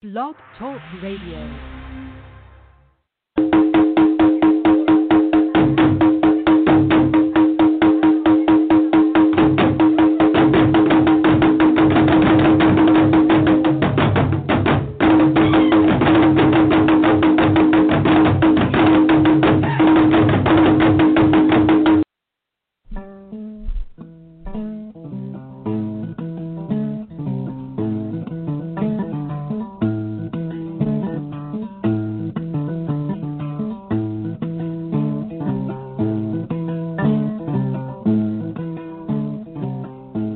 Blog Talk Radio.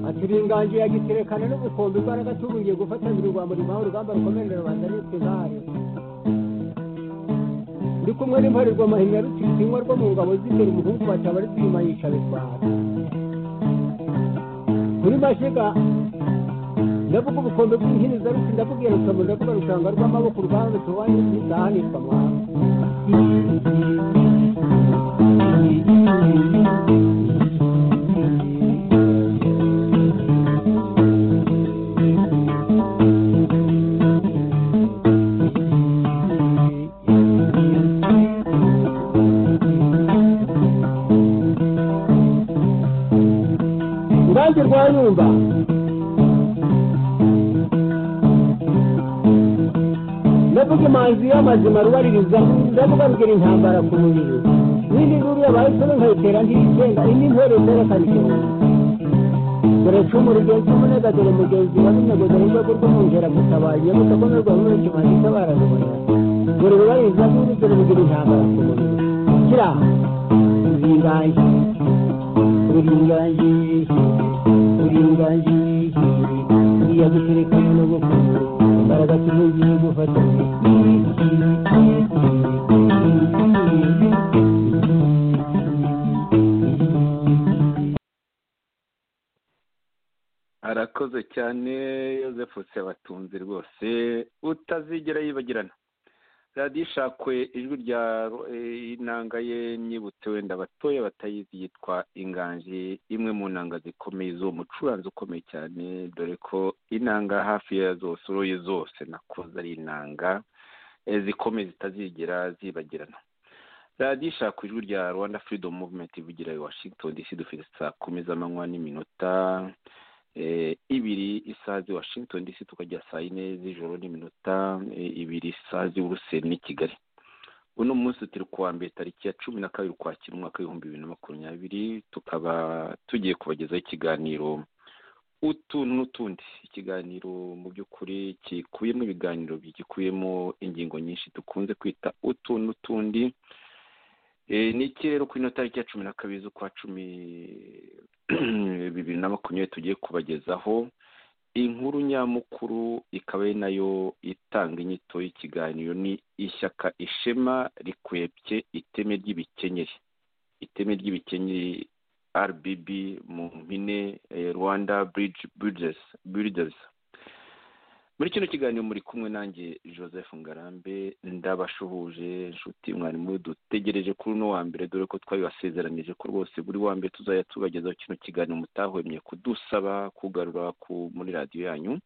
ati inganje yagiterekana n'ubukombe imbaraga tubuye gufatanira urwamba rubaho urugamba rukomerera rubanda nitwe intare ndi kumwe n'imparurwa mahina rutitsinywa rwo mu ngabo z'imbere umuhungu bataba ari kwima yica bitwara kuri mashiga ndavuga ubukombe bw'inkiniza ruti ndavuga iyo rukambo ndavuga rusanga rw'amaboko urwanda tubaye ntizahanirwa mwana urubanza rwanyumva ndavuga imanzi y'amazima rubaririza ndavuga rugira intambara ku mubiri n'indi nkuru yabahisemo nkayitera ntiyitenga indi ntore zerekana ikintu dore cumu rugenzi umunega dore mugenzi wa runego dore urwego rw'umwungera gutabaye nyabuta ko n'urwa muri kimaze itabara rubona dore rubaririza n'indi dore rugira intambara ku mubiri kira zingaye uringaye uringaye uriya gutereka n'ubukwe imbaraga tubugiye gufatanya arakoze cyane yosefu sebatunzi rwose utazigera yibagirana radiyo ishakwe ijwi rya eh, inanga ye myibutse wenda abatoya batayizi yitwa inganji imwe mu nanga zikomeye z'uwo mucuranzi ukomeye cyane dore ko inanga hafi ya zose uroye zose nakoze ari inanga eh, zikomeye zitazigera zibagirana radiyo ishaka ijwi rya rwanda freedom movement ivugira i washington dc dufite saa kumi z'amanywa n'iminota eh, ibiri isaha z'i washington dc tukajya saa yine z'ijoro n'iminota eh, ibiri isaha z'i buruseli n'i kigali uno munsi turi kuwa mbere tariki ya cumi na kabiri ukwakira umwaka w'ibihumbi bibiri na makumyabiri tukaba tugiye kubagezaho ikiganiro utu n'utundi ikiganiro mu by'ukuri gikubiyemo ibiganiro gikubiyemo ingingo nyinshi dukunze kwita utu n'utundi Eh, ni iki rero ku ino tariki ya cumi na kabiri z'ukwa cumi bibiri na makumyabiri tugiye kubagezaho inkuru nyamukuru ikaba ari nayo itanga inyito y'ikiganiro ni ishyaka ishema rikwebye iteme ry'ibikenyeri iteme ry'ibikenyeri rbb mu mpine eh, rwanda bridge builders, builders muri kino kiganiro muri kumwe nanjye joseph ngarambe ndabashuhuje inshuti mwarimu dutegereje kuri uno wa mbere dore ko twabibasezeranyije ko rwose buri wa mbere tuzajya tubagezaho kino kiganiro mutahwemye kudusaba kugarura ku muri radiyo yanyu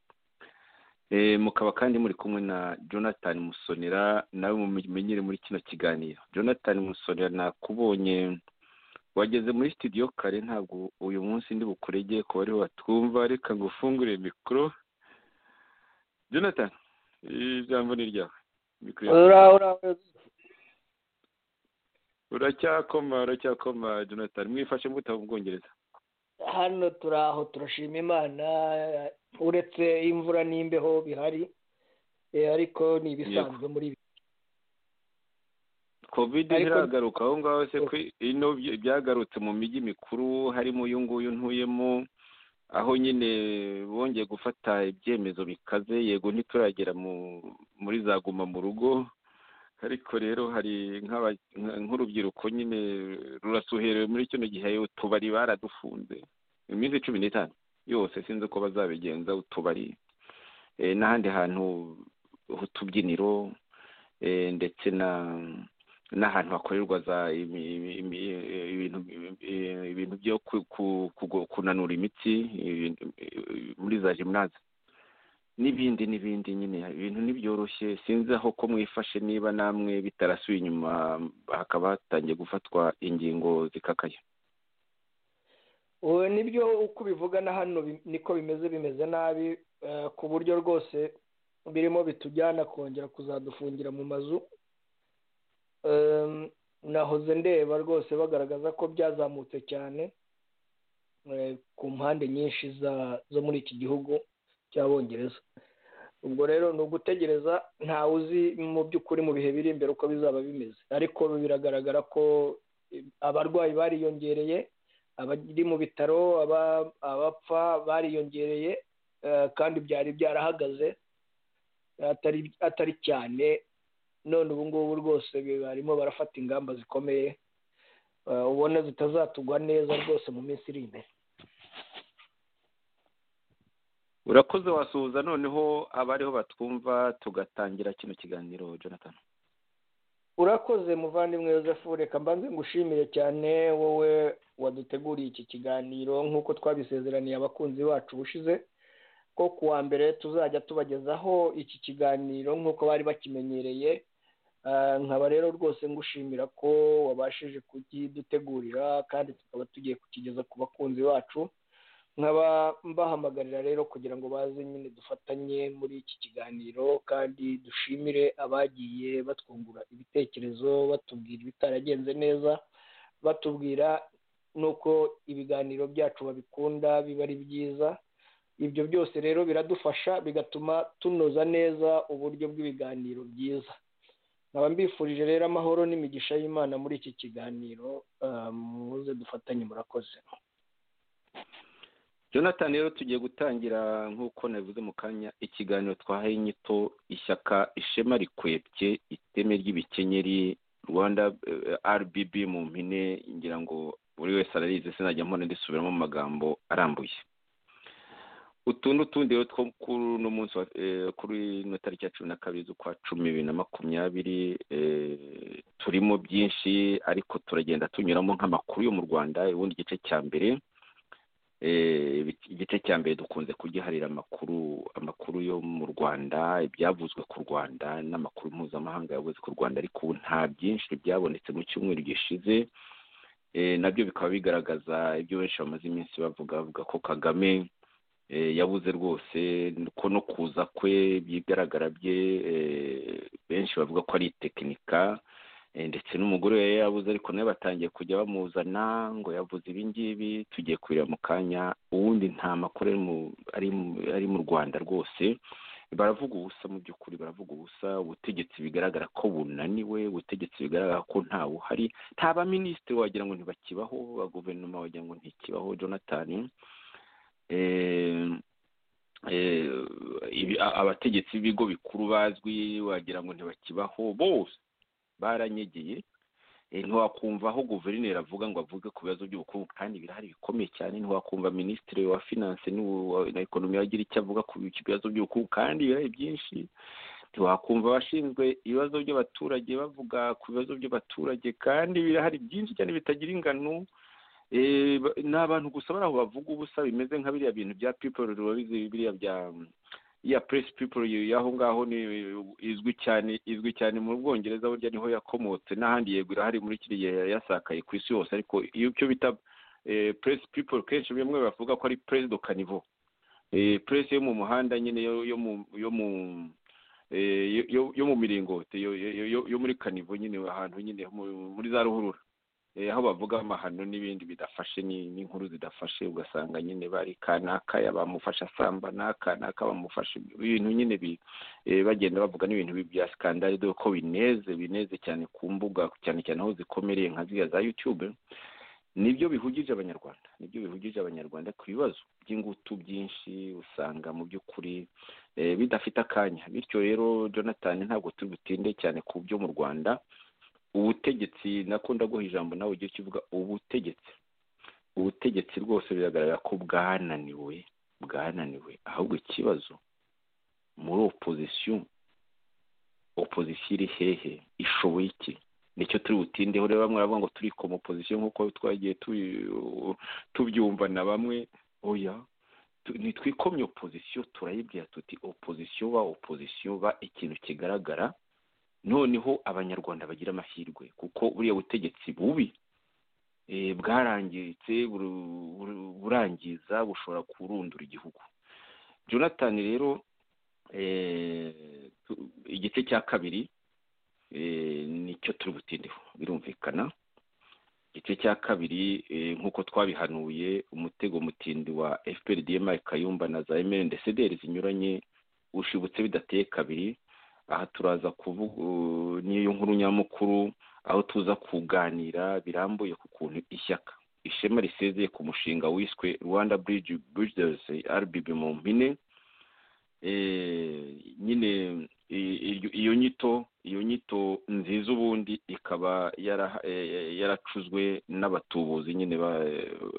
Eh, mukaba kandi muri kumwe na jonathan musonera nawe mumenyere muri kino kiganiro jonathan musonera nakubonye wageze muri studio kare ntabwo uyu munsi ndi bukurege ku bariho batwumva reka ngufungure mikoro jonathan ijambo ni ryawe Mikoro yawe. ura ura ura- uracyakoma uracyakoma jonathan mwifashe mute mu bwongereza hano turi aho turashima imana uretse imvura n'imbeho bihari eh, ariko ni ibisanzwe muri ibi covid Ariko- ntiragaruka aho ngaho se ko ino bya- byagarutse mu mijyi mikuru harimo uyu nguyu ntuyemo aho nyine bongeye gufata ibyemezo bikaze yego ntituragera mu muri za guma mu rugo ariko rero hari nk'aba- nka- nk'urubyiruko nyine rurasuherewe muri kino gihe utubari baradufunze iminsi cumi n'itanu yose sinzi uko bazabigenza utubari eh, n'ahandi hantu h'utubyiniro eh, ndetse na n'ahantu hakorerwa za imi- imi- imi- ibintu eh, ibintu byo ku- ku- kugo- kunanura imitsi eh, eh, muri za jimunaze n'ibindi n'ibindi nyine ibintu ntibyoroshye sinzi aho ko mwifashe niba namwe bitarasuye inyuma hakaba hatangiye gufatwa ingingo zikakaye nibyo uko ubivuga na hano niko bimeze bimeze nabi ku buryo rwose birimo bitujyana kongera kuzadufungira mu mazu nahoze ndeba rwose bagaragaza ko byazamutse cyane ku mpande nyinshi zo muri iki gihugu cy'abongereza ubwo rero ni ugutegereza ntawe uzi mu by'ukuri mu bihe biri imbere uko bizaba bimeze ariko biragaragara ko abarwayi bariyongereye abari mu bitaro abapfa bariyongereye kandi byari byarahagaze atari cyane none ubu ngubu rwose barimo barafata ingamba zikomeye ubona zitazatugwa neza rwose mu minsi iri imbere urakoze wasuhuza noneho abariho batwumva tugatangira kino kiganiro jonathan urakoze muvandimwe Joseph reka mbanze ngushimire cyane wowe waduteguriye iki kiganiro nk'uko twabisezeraniye abakunzi bacu bushize ko ku wa mbere tuzajya tubagezaho iki kiganiro nk'uko bari bakimenyereye nkaba rero rwose ngushimira ko wabashije kukidutegurira kandi tukaba tugiye kukigeza ku bakunzi bacu nkaba mbahamagarira rero kugira ngo baze nyine dufatanye muri iki kiganiro kandi dushimire abagiye batwungura ibitekerezo batubwira ibitaragenze neza batubwira n'uko ibiganiro byacu babikunda biba ari byiza ibyo byose rero biradufasha bigatuma tunoza neza uburyo bw'ibiganiro byiza nkaba mbifurije rero amahoro n'imigisha y'imana muri iki kiganiro muze dufatanye murakoze jonathan rero tugiye gutangira nk'uko nabivuze mu kanya ikiganiro twahaye inyito ishyaka ishema rikwebye iteme ry'ibikenyeri rwanda rbb mu mpine ngira ngo buri wese ararize sinajya mpora ndisubiramo amagambo arambuye utu ni utundi rero two kuri uno munsi kuri ino tariki ya cumi na kabiri z'ukwa cumi bibiri na makumyabiri turimo byinshi ariko turagenda tunyuramo nk'amakuru yo mu rwanda ubundi igice cya mbere igice cya mbere dukunze kugiharira amakuru amakuru yo mu rwanda ibyavuzwe ku rwanda n'amakuru mpuzamahanga yavuze ku rwanda ariko ubu nta byinshi byabonetse mu cyumweru gishize nabyo bikaba bigaragaza ibyo benshi bamaze iminsi bavuga bavuga ko kagame yabuze rwose ko no kuza kwe byigaragara bye benshi bavuga ko ari tekinika ndetse n'umugore we yabuze ariko nawe batangiye kujya bamuzana ngo yavuze ibi ngibi tugiye kureba mu kanya uwundi nta makuru ari mu rwanda rwose baravuga ubusa mu by'ukuri baravuga ubusa ubutegetsi bigaragara ko bunaniwe ubutegetsi bigaragara ko ntawe uhari nta baminisitiri wagira ngo ntibakibaho ba guverinoma wagira ngo ntikibaho jonathan abategetsi b'ibigo bikuru bazwi wagira ngo ntibakibaho bose baranyegeye ntiwakumva aho guverineri avuga ngo avuge ku bibazo by'ubukungu kandi birahari bikomeye cyane ntiwakumva minisitiri wa finance na ekonomi wagira icyo avuga ku bibazo by'ubukungu kandi birahari byinshi ntiwakumva abashinzwe ibibazo by'abaturage bavuga ku bibazo by'abaturage kandi birahari byinshi cyane bitagira ingano ni abantu gusa bari aho bavuga ubusa bimeze nka biriya bintu bya people biriya bya ya press people y'aho ngaho ni izwi cyane izwi cyane mu bwongereza burya niho yakomotse n'ahandi yego irahari muri kiriya yasakaye ku isi yose ariko iyo icyo bita press people kenshi bimwe bavuga ko ari press do caniveau press yo mu muhanda nyine yo mu yo mu yo mu miringoti yo muri caniveau nyine ahantu nyine muri za ruhurura aho bavuga amahano n'ibindi bidafashe n'inkuru zidafashe ugasanga nyine bari kanaka bamufasha asambana kanaka bamufasha ibintu nyine bagenda bavuga n'ibintu bya sikandari dore ko bineze bineze cyane ku mbuga cyane cyane aho zikomereye nka ziriya za yutube nibyo bihugije abanyarwanda nibyo bihugije abanyarwanda ku bibazo by'ingutu byinshi usanga mu by'ukuri bidafite akanya bityo rero jonathan ntabwo turi butinde cyane ku byo mu rwanda ubutegetsi nako ndaguha ijambo nawe ugiye kivuga ubutegetsi ubutegetsi rwose biragaragara ko bwananiwe bwananiwe ahubwo ikibazo muri opozisiyo opozisiyo iri hehe ishoboye iki nicyo turi butindeho rero bamwe baravuga ngo turi komu opozisiyo nk'uko twagiye tubyumva na bamwe oya ntitwikomye opozisiyo turayibwira tuti opozisiyo ba opozisiyo ba ikintu kigaragara noneho abanyarwanda bagira amahirwe kuko buriya butegetsi bubi bwarangiritse burangiza bushobora kurundura igihugu jonathan rero igice cya kabiri nicyo turi butindeho birumvikana igice cya kabiri nk'uko twabihanuye umutego mutindi wa fprdm kayumba na za emeli ndetse zinyuranye ushibutse bidateye kabiri aha turaza kuvuga n'iyo nkuru nyamukuru aho tuza kuganira birambuye ku kuntu ishyaka ishema risezeye ku mushinga wiswe rwanda bridge bridges rbb mu mpine nyine iyo nyito iyo nyito nziza ubundi ikaba yaracuzwe n'abatubuzi nyine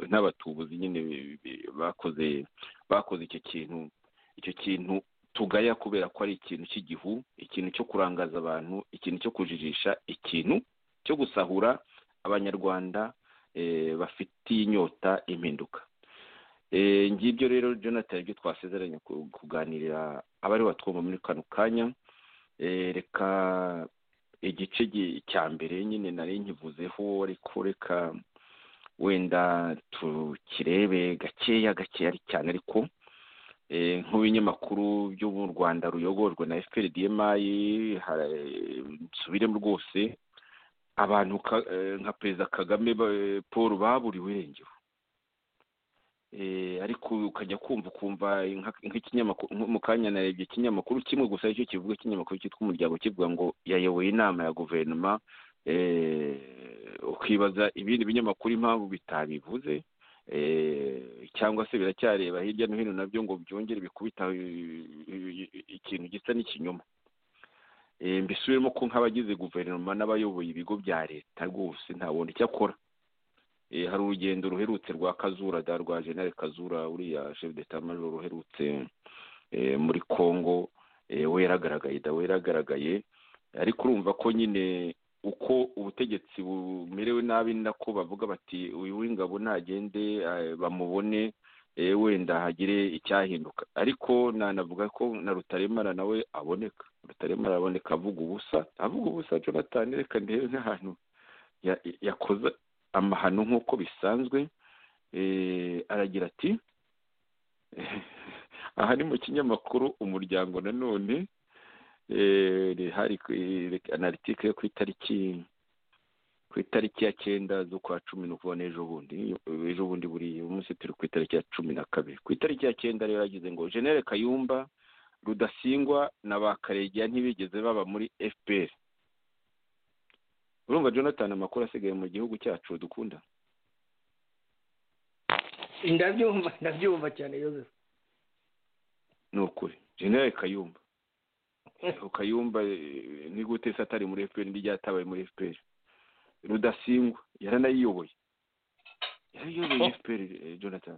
n'abatubuzi nyine bakoze bakoze icyo kintu icyo kintu tugaya kubera ko ari ikintu cy'igihu ikintu cyo kurangaza abantu ikintu cyo kujijisha ikintu cyo gusahura abanyarwanda bafitiye inyota impinduka ngibyo rero jonathan ibyo twasezeranye kuganirira abari batwumva muri kano kanya reka igice cya mbere nyine nari nkivuzeho ariko reka wenda tukirebe gakeya gakeya cyane ariko nk'ibinyamakuru byo mu rwanda ruyogorwa na fprdmi nsubiremo rwose abantu nka perezida kagame paul baburiwe irengero ariko ukajya kumva ukumva nk'ikinyamakuru mu kanya narebye ikinyamakuru kimwe gusa aricyo kivuga ikinyamakuru cyitwa umuryango kivuga ngo yayoboye inama ya guverinoma ukibaza ibindi binyamakuru impamvu bitabivuze cyangwa se biracyareba hirya no hino nabyo ngo byongere bikubita ikintu gisa n'ikinyoma mbisubiremo ko nk'abagize guverinoma n'abayoboye ibigo bya leta rwose ntabona icyo akora hari urugendo ruherutse rwa kazura da rwa jenali kazura uriya chef d'etat major ruherutse muri congo we yaragaragaye da we yaragaragaye ariko urumva ko nyine uko ubutegetsi bumerewe nabi nako bavuga bati uyu w'ingabo nagende bamubone wenda hagire icyahinduka ariko nanavuga ko na rutaremara nawe aboneka rutaremara aboneka avuga ubusa avuga ubusa jonathan reka ndebe nk'ahantu yakoze amahano nk'uko bisanzwe aragira ati aha ni mu kinyamakuru umuryango nanone hari analitike yo ku itariki ku itariki ya cyenda z'ukwa cumi ni ukubona ejo bundi ejo bundi buriya uyu munsi turi ku itariki ya cumi na kabiri ku itariki ya cyenda rero yagize ngo jenere kayumba rudasingwa na ba karegeya ntibigeze baba muri fpr urumva jonathan amakuru asigaye mu gihugu cyacu dukunda ndabyumva ndabyumva cyane yose ni ukuri jenere kayumba ukayumva ni gute se atari muri fpr ndi ryatabaye muri fpr rudasingwa yaranayiyoboye yaranayiyoboye fpr jonathan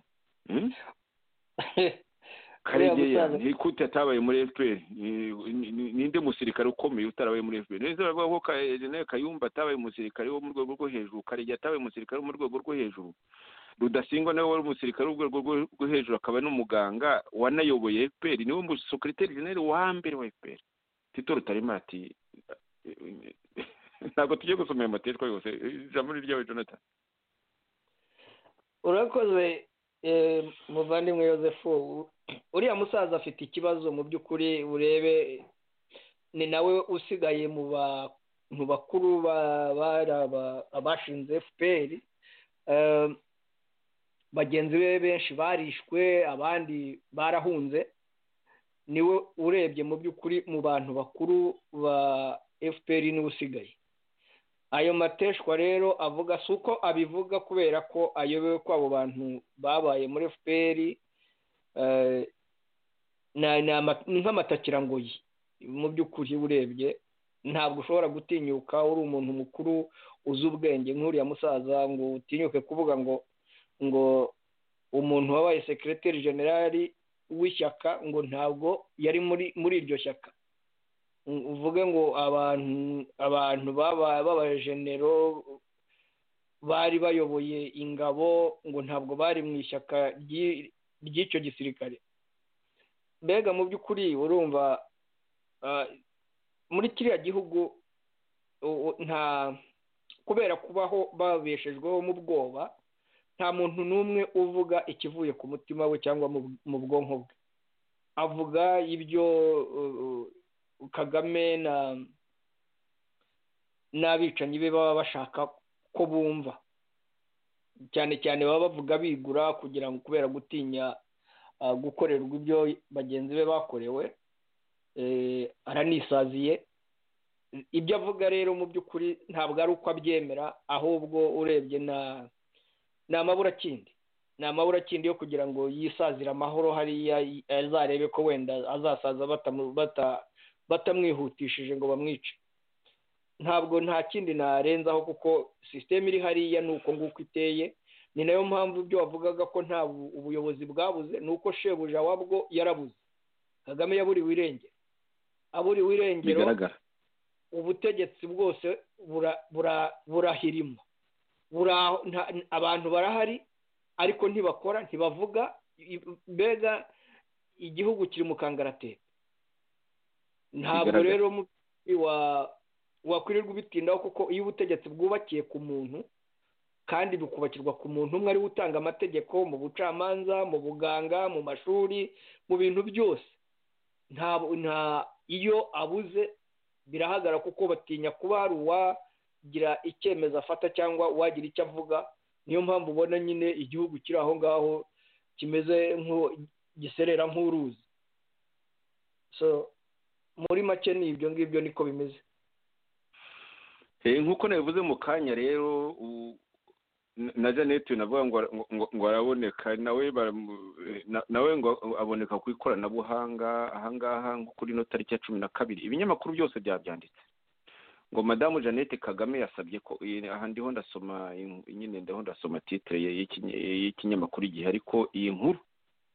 karegeya ni gute atabaye muri fpr ninde musirikare ukomeye utarabaye muri fpr neza baravuga ko kayumba atabaye umusirikare wo mu rwego rwo hejuru karegeya atabaye umusirikare wo mu rwego rwo hejuru rudasingwa nawe wari umusirikare w'urwego rwo hejuru akaba n'umuganga wanayoboye fpr niwe musekiriteri jeneri wa mbere wa fpr tito rutaremara ati ntabwo tujye gusoma ayo mateshwa yose ijambo ni iryawe jonathan urakoze muvandimwe yosefu uriya musaza afite ikibazo mu by'ukuri urebe ni nawe usigaye mu bakuru abashinze fpr bagenzi be benshi barishwe abandi barahunze niwe urebye mu by'ukuri mu bantu bakuru ba fpr niwe usigaye ayo mateshwa rero avuga si uko abivuga kubera ko ayobewe ko abo bantu babaye muri fpr ni nk'amatakirangoyi mu by'ukuri urebye ntabwo ushobora gutinyuka uri umuntu mukuru uzi ubwenge nk'uriya musaza ngo utinyuke kuvuga ngo ngo umuntu wabaye sekireteri generali w'ishyaka ngo ntabwo yari muri muri iryo shyaka uvuge ngo abantu abantu b'abajenero bari bayoboye ingabo ngo ntabwo bari mu ishyaka ry'icyo gisirikare mbega mu by'ukuri urumva muri kiriya gihugu nta kubera kubaho babeshejweho mu bwoba nta muntu n'umwe uvuga ikivuye ku mutima we cyangwa mu bwonko bwe avuga ibyo kagame n'abicanyi be baba bashaka ko bumva cyane cyane baba bavuga bigura kugira ngo kubera gutinya gukorerwa ibyo bagenzi be bakorewe aranisaziye ibyo avuga rero mu by'ukuri ntabwo ari uko abyemera ahubwo urebye ni amaburakindi ni amaburakindi yo kugira ngo yisazire amahoro hariya azarebe ko wenda azasaza batamwihutishije ngo bamwice ntabwo nta kindi narenzaho kuko sisiteme iri hariya ni uko nguko iteye ni nayo mpamvu ibyo wavugaga ko nta ubuyobozi bwabuze ni uko shebuja wabwo yarabuze kagame yaburiwe irengero aburiwe irengero ubutegetsi bwose burahirima abantu barahari ariko ntibakora ntibavuga mbega igihugu kiri mu kangaratete ntabwo rero wakwirirwa ubitindaho kuko iyo ubutegetsi bwubakiye ku muntu kandi bukubakirwa ku muntu umwe ariwe utanga amategeko mu bucamanza mu buganga mu mashuri mu bintu byose nta iyo abuze birahagara kuko batinya kuba hari uwagira icyemezo afata cyangwa uwagira icyo avuga niyo mpamvu ubona nyine igihugu kiri aho ngaho kimeze giserera nk'uruzi muri make ni ibyo ngibyo niko bimeze nk'uko nabivuze mu kanya rero na janete navuga ngo araboneka nawe ngo aboneka ku ikoranabuhanga ahangaha nko kuri ino tariki ya cumi na kabiri ibinyamakuru byose byabyanditse ngo madamu janete kagame yasabye ko aha ndiho ndasoma nyine ndaho ndasoma titire y'ikinyamakuru igihe ariko iyi nkuru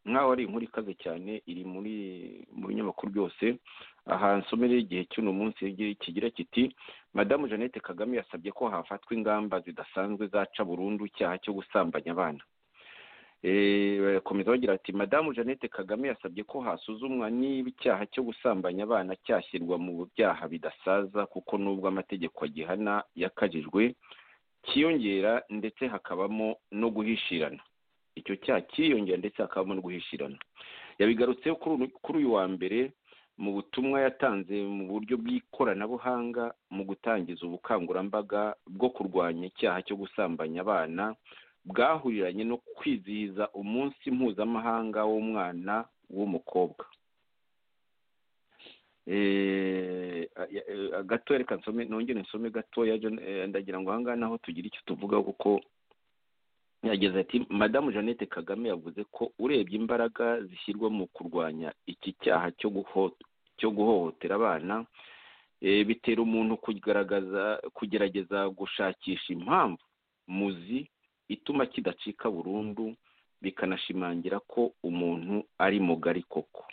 nkaho ari inkuru ikaze cyane iri muri mu binyamakuru byose aha nsomereye igihe cy'uno munsi kigira kiti madamu jeannette kagame yasabye ko hafatwa ingamba zidasanzwe zaca burundu icyaha cyo gusambanya abana barakomeza bagira ati madamu jeannette kagame yasabye ko hasuzumwa niba icyaha cyo gusambanya abana cyashyirwa mu byaha bidasaza kuko nubwo amategeko agihana yakajijwe kiyongera ndetse hakabamo no guhishirana icyo cyaha cyiyongera ndetse hakabamo no guhishirana yabigarutseho kuri uyu wa mbere mu butumwa yatanze mu buryo bw'ikoranabuhanga mu gutangiza ubukangurambaga bwo kurwanya icyaha cyo gusambanya abana bwahuriranye no kwizihiza umunsi mpuzamahanga w'umwana w'umukobwa gatoya reka nsome nongere nsome gatoya ndagira ngo ahangaha naho tugire icyo tuvuga kuko yageze ati madamu jeannette kagame yavuze ko urebye imbaraga zishyirwa mu kurwanya iki cyaha cyo guhohotera abana bitera umuntu kugaragaza kugerageza gushakisha impamvu muzi ituma kidacika burundu bikanashimangira ko umuntu ari mugari koko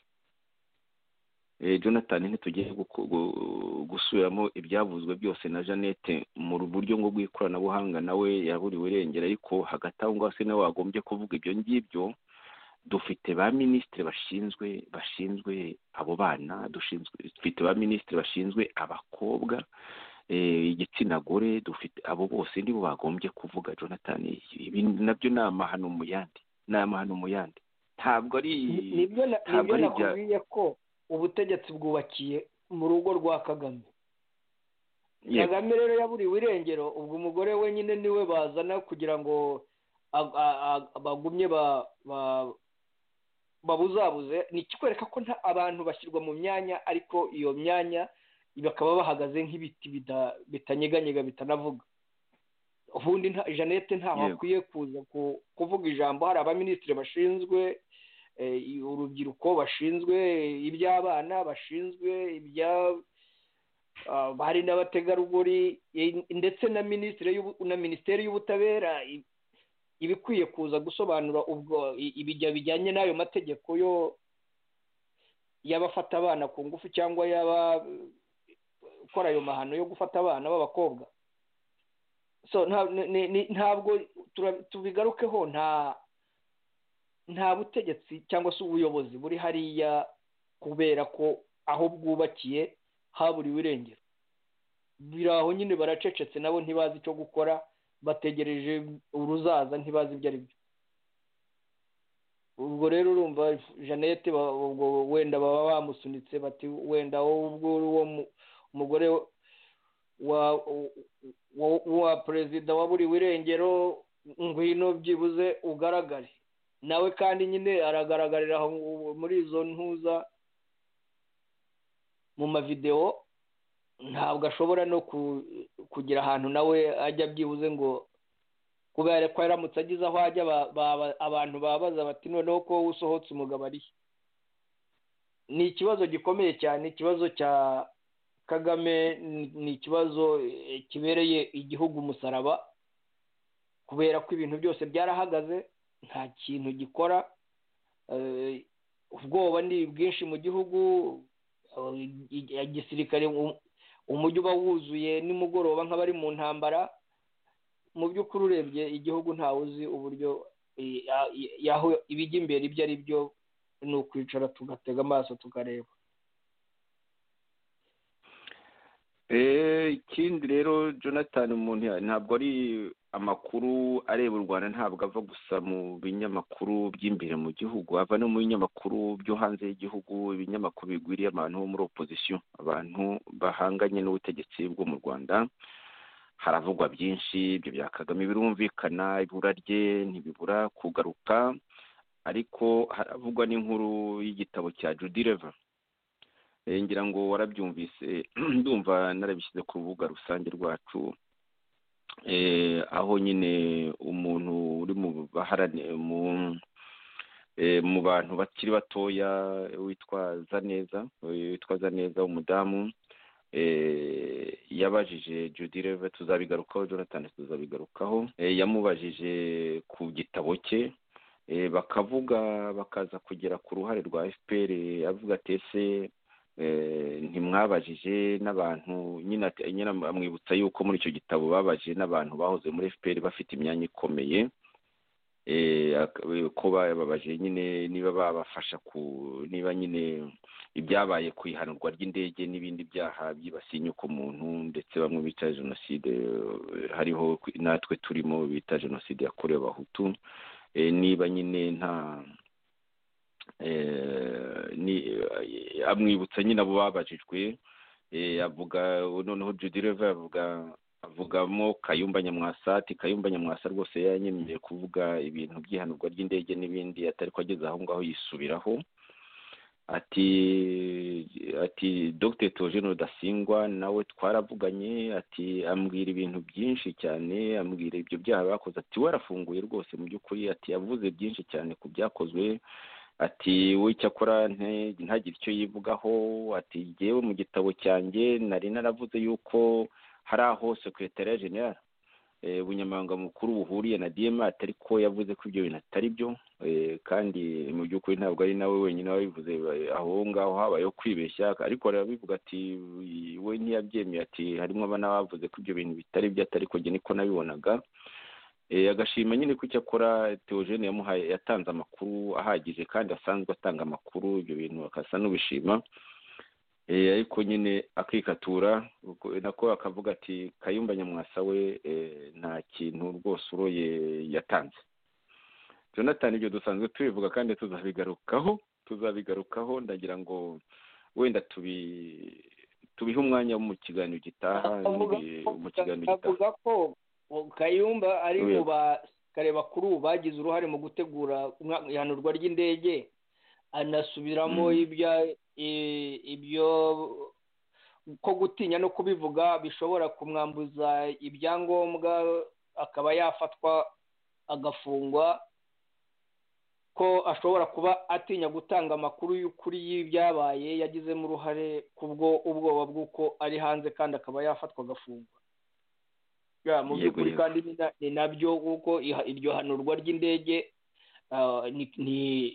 jonathan ntitugiye gusubiramo ibyavuzwe byose na jeannette mu buryo ngo bw'ikoranabuhanga nawe yaburiwe irengero ariko hagati aho ngaho se nawe wagombye kuvuga ibyo ngibyo dufite ba minisitiri bashinzwe bashinzwe abo bana dufite ba minisitiri bashinzwe abakobwa igitsina gore dufite abo bose nibo bagombye kuvuga jonathan ibi nabyo ni amahano mu yandi ni amahano mu yandi ntabwo ari nibyo nakubwiye ko ubutegetsi bwubakiye mu rugo rwa kagame kagame rero yaburiwe irengero ubwo umugore we nyine niwe bazana kugira ngo bagumye babuzabuze ni ikikwereka ko abantu bashyirwa mu myanya ariko iyo myanya bakaba bahagaze nk'ibiti bitanyeganyega bitanavuga ubundi jeannette ntaho akwiye kuza kuvuga ijambo hari abaminisitiri bashinzwe urubyiruko bashinzwe iby'abana bashinzwe ibya bari n'abategarugori ndetse na na minisiteri y'ubutabera ibikwiye kuza gusobanura ubwo ibijya bijyanye n'ayo mategeko yo y'abafata abana ku ngufu cyangwa y'abakora ayo mahano yo gufata abana b'abakobwa ntabwo tubigarukeho nta nta butegetsi cyangwa se ubuyobozi buri hariya kubera ko aho bwubakiye haburiwe irengero biri aho nyine baracecetse nabo ntibazi icyo gukora bategereje uruzaza ntibazi ibyo ari byo ubwo rero urumva jeannette ubwo wenda baba bamusunitse bati wenda wowe ubwo uwo mugore wa perezida waburiwe irengero ngwino byibuze ugaragare nawe kandi nyine aragaragarira muri izo ntuza mu mavidewo ntabwo ashobora no kugira ahantu nawe ajya byibuze ngo kubera ko yaramutse ageze aho ajya abantu babaza bati noneho ko usohotse umugabo arihe ni ikibazo gikomeye cyane ikibazo cya kagame ni ikibazo kibereye igihugu umusaraba kubera ko ibintu byose byarahagaze nta kintu gikora ubwoba ni bwinshi mu gihugu igisirikare umujyi uba wuzuye nimugoroba nk'abari mu ntambara mu by'ukuri urebye igihugu ntawe uzi uburyo ibijya imbere ibyo ari byo ni ukwicara tugatega amaso tukareba ikindi rero jonathan umuntu ntabwo ari amakuru areba u rwanda ntabwo ava gusa mu binyamakuru by'imbere mu gihugu ava no mu binyamakuru byo hanze y'igihugu ibinyamakuru bigwiriye abantu bo muri opozisiyo abantu bahanganye n'ubutegetsi bwo mu rwanda haravugwa byinshi ibyo bya kagame birumvikana ibura rye ntibibura kugaruka ariko haravugwa n'inkuru y'igitabo cya judy reva ngira ngo warabyumvise ndumva narabishyize ku rubuga rusange rwacu aho nyine umuntu uri mu bantu bakiri batoya witwa zaneza witwa zaneza w'umudamu yabajije judy reve tuzabigarukaho jonathan tuzabigarukaho yamubajije ku gitabo cye bakavuga bakaza kugera ku ruhare rwa fpr avuga ati ese ntimwabajije n'abantu nyine amwibutsa yuko muri icyo gitabo babajije n'abantu bahoze muri fpr bafite imyanya ikomeye ko bababajije nyine niba babafasha ku niba nyine ibyabaye ku ihanurwa ry'indege n'ibindi byaha byibasiye inyuko muntu ndetse bamwe bita jenoside hariho natwe turimo bita jenoside yakorewe abahutu niba nyine nta amwibutsa nyine abo babajijwe avuga noneho judy reva avuga avugamo kayumba nyamwasa ati kayumba nyamwasa rwose yanyemeje kuvuga ibintu by'ihanurwa ry'indege n'ibindi atari ko ageze aho ngaho yisubiraho ati ati dr togeno dasingwa nawe twaravuganye ati ambwira ibintu byinshi cyane ambwira ibyo byaha bakoze ati warafunguye rwose mu by'ukuri ati yavuze byinshi cyane ku byakozwe ati w'icyakora ntagire icyo yivugaho ati yewe mu gitabo cyanjye nari naravuze yuko hari aho sekretariya general ubunyamabanga mukuru buhuriye na dmr ariko yavuze ko ibyo bintu atari byo kandi mu by'ukuri ntabwo ari nawe wenyine wabivuze aho ngaho habayeho kwibeshya ariko barabivuga ati we ntiyabyemeye ati harimo n'abavuze ko ibyo bintu bitari byo atari ko niko nabibonaga agashima nyine ko icyakora teogene yamuhaye yatanze amakuru ahagije kandi asanzwe atanga amakuru ibyo bintu akasa n'ubishima ariko nyine akikatura nako akavuga ati kayumba nyamwasa we nta kintu rwose uroye yatanze jonathan ibyo dusanzwe tubivuga kandi tuzabigarukaho tuzabigarukaho ndagira ngo wenda tubi tubihe umwanya mu kiganiro gitaha mu kiganiro gitaha kayumba ari mu basirikare bakuru bagize uruhare mu gutegura ihanurwa ry'indege anasubiramo ibyo ko gutinya no kubivuga bishobora kumwambuza ibyangombwa akaba yafatwa agafungwa ko ashobora kuba atinya gutanga amakuru y'ukuri y'ibyabaye yagizemo uruhare kubwo ubwoba bw'uko ari hanze kandi akaba yafatwa agafungwa mu by'ukuri kandi ni nabyo kuko iryo hanurwa ry'indege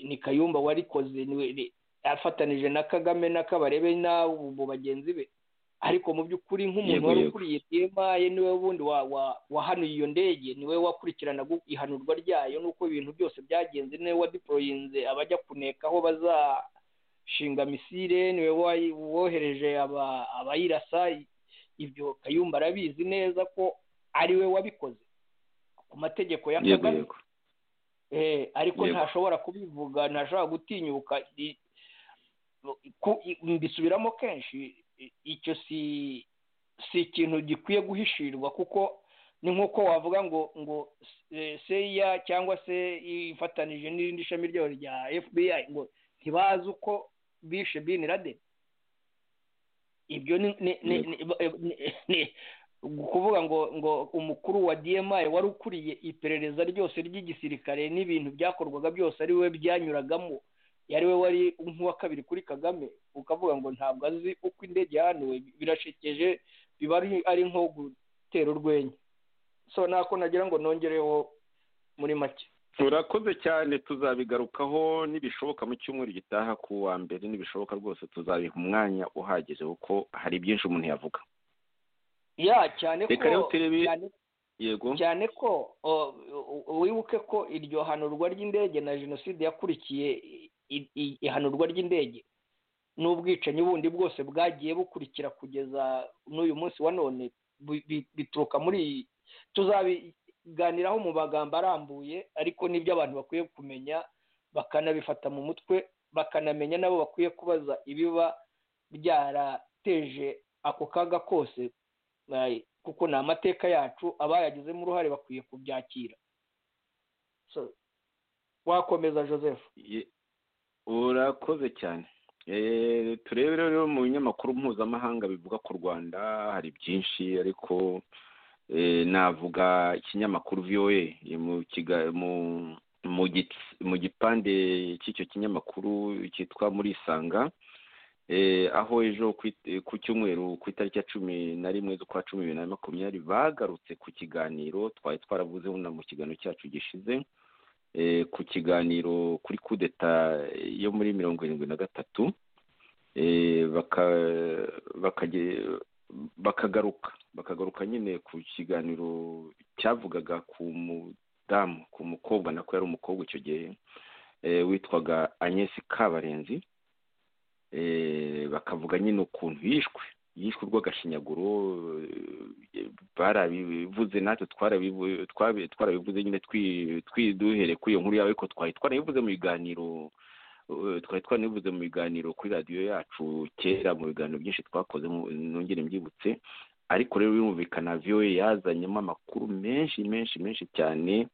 ni kayumba warikoze afatanije na kagame n'akabarebe n'abo bagenzi be ariko mu by'ukuri nk'umuntu Yego, wari yego. ukuriye dema ye niwe wundi wa- wa- wahanuye iyo ndege niwe wakurikiranaga ihanurwa ryayo n'uko ibintu byose byagenze niwe wadiporoyinze abajya kuneka aho bazashinga misile niwe wayi- wohereje aba- abayirasa ibyo kayumba arabizi neza ko ari we wabikoze ku mategeko ya yego kagame yego Eh, ariko Yego. ntashobora kubivuga ntashobora gutinyuka i- ku- i- mbisubiramo kenshi i- icyo si si ikintu gikwiye guhishirwa kuko ni nk'uko wavuga ngo ngo eh, seya cyangwa se ifatanije n'irindi shami ryayo rya fbi ngo ntibazi uko bishe bin laden ibyo ni ni- ni- Yego. ni- ba- ni- ni- kuvuga ngo ngo umukuru wa dmi wari ukuriye iperereza ryose ry'igisirikare n'ibintu byakorwaga byose ari we byanyuragamo yari we wari nk'uwa kabiri kuri kagame ukavuga ngo ntabwo azi uko indege yahanuwe birashekeje biba ari- ari nko gutera urwenya so nako nagira ngo nongereho muri make turakoze cyane tuzabigarukaho n'ibishoboka mu cyumweru gitaha ku wa mbere n'ibishoboka rwose tuzabiha umwanya uhagije kuko hari byinshi umuntu yavuga ya cyane ko Reka rero turebe- cyane yego cyane ko o, u- u- wibuke ko iryo hanurwa ry'indege na jenoside yakurikiye i- i- ihanurwa ry'indege n'ubwicanyi bundi bwose bwagiye bukurikira kugeza n'uyu munsi wa none bu- bi- bituruka muri iyi tuzabiganiraho mu magambo arambuye ariko n'ibyo abantu bakwiye kumenya bakanabifata mu mutwe bakanamenya nabo bakwiye kubaza ibiba byarateje ako kaga kose Ay, kuko ni amateka yacu abayagizemo uruhare bakwiye kubyakira so wakomeza joseph Ye- urakoze cyane Eh, turebe rero mu binyamakuru mpuzamahanga bivuga ku rwanda hari byinshi ariko eh, navuga ikinyamakuru voa eh, mu kiga- mu- mu gits- mu gipande cy'icyo kinyamakuru cyitwa muri isanga Eh, aho ejo ku it- eh, ku cyumweru ku itariki ya cumi na rimwe z'ukwa cumi bibiri na makumyabiri bagarutse ku kiganiro twari twaravuzeho na mu kiganiro cyacu gishize eh, ku kiganiro kuri kudeta yo muri mirongo irindwi na gatatu eh, baka- bakage- bakagaruka bakagaruka nyine ku kiganiro cyavugaga ku mudamu ku mukobwa nako yari umukobwa icyo gihe eh, witwaga agnes kabarenzi eh, bakavuga nyine ukuntu yishwe yishwe urw'agashinyaguro eh, barabivuze natwe twarabivu- twabi- twarabivuze nyine twi- twi- duhereye kuri iyo nkuru yawe ariko twari twarabivuze mu biganiro eh, twari twanabivuze mu biganiro kuri radiyo yacu kera mu biganiro byinshi twakoze mu- nongere mbyibutse ariko rero birumvikana voa yazanyemo amakuru menshi menshi menshi cyane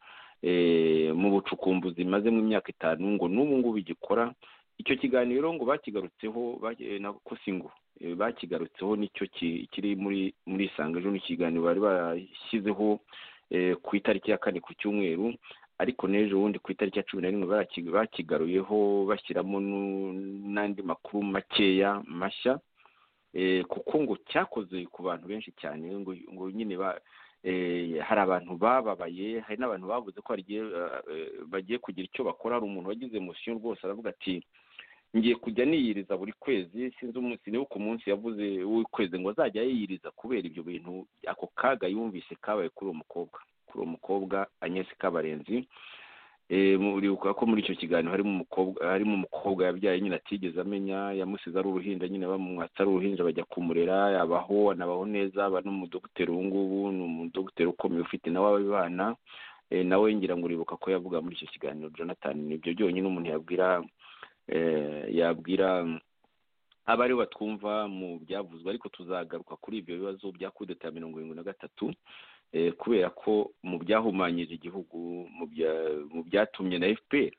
eh, mu bucukumbuzi imaze mu myaka itanu ngo n'ubu ngubu igikora icyo kiganiro ngo bakigarutseho bage- eh, na Kosingo eh, bakigarutseho nicyo ki- kiri muri muri isanga ejo n'ikiganiro bari barashyizeho eh, ku itariki ya kane ku cyumweru ariko n'ejo bundi ku itariki ya cumi na rimwe baraki- bakigaruyeho bashyiramo nu- n'andi makuru makeya mashya eh, kuko ngo cyakoze ku bantu benshi cyane ngo ngo nyine ba eh, hari abantu bababaye hari n'abantu bavuze ko hari igihe, eh, bagiye kugira icyo bakora hari umuntu wagize emotion rwose aravuga ati ngiye kujya niyiriza buri kwezi sinzi umunsi niba ku munsi yavuze w'ukwezi ngo azajya yiyiriza kubera ibyo bintu ako kaga yumvise kabaye kuri uwo mukobwa kuri uwo mukobwa agnes kabarenzi Eh, mu- uribuka ko muri icyo kiganiro harimo umukobwa harimo umukobwa yabyaye nyine atigeze amenya yamusize ari uruhinja nyine bamumwatsa ari uruhinja bajya kumurera yabaho anabaho neza aba n'umudogiteri ubu ngubu ni umudogiteri ukomeye ufite nawe abana eh, nawe ngira ngo uribuka ko yavuga muri icyo kiganiro jonathan nibyo byonyine umuntu yabwira eh, yabwira abari batwumva mu byavuzwe ariko tuzagaruka kuri ibyo bibazo bya kudeta ya mirongo irindwi na gatatu eh, kubera ko mu byahumanyije igihugu mu bya- mu byatumye na fpr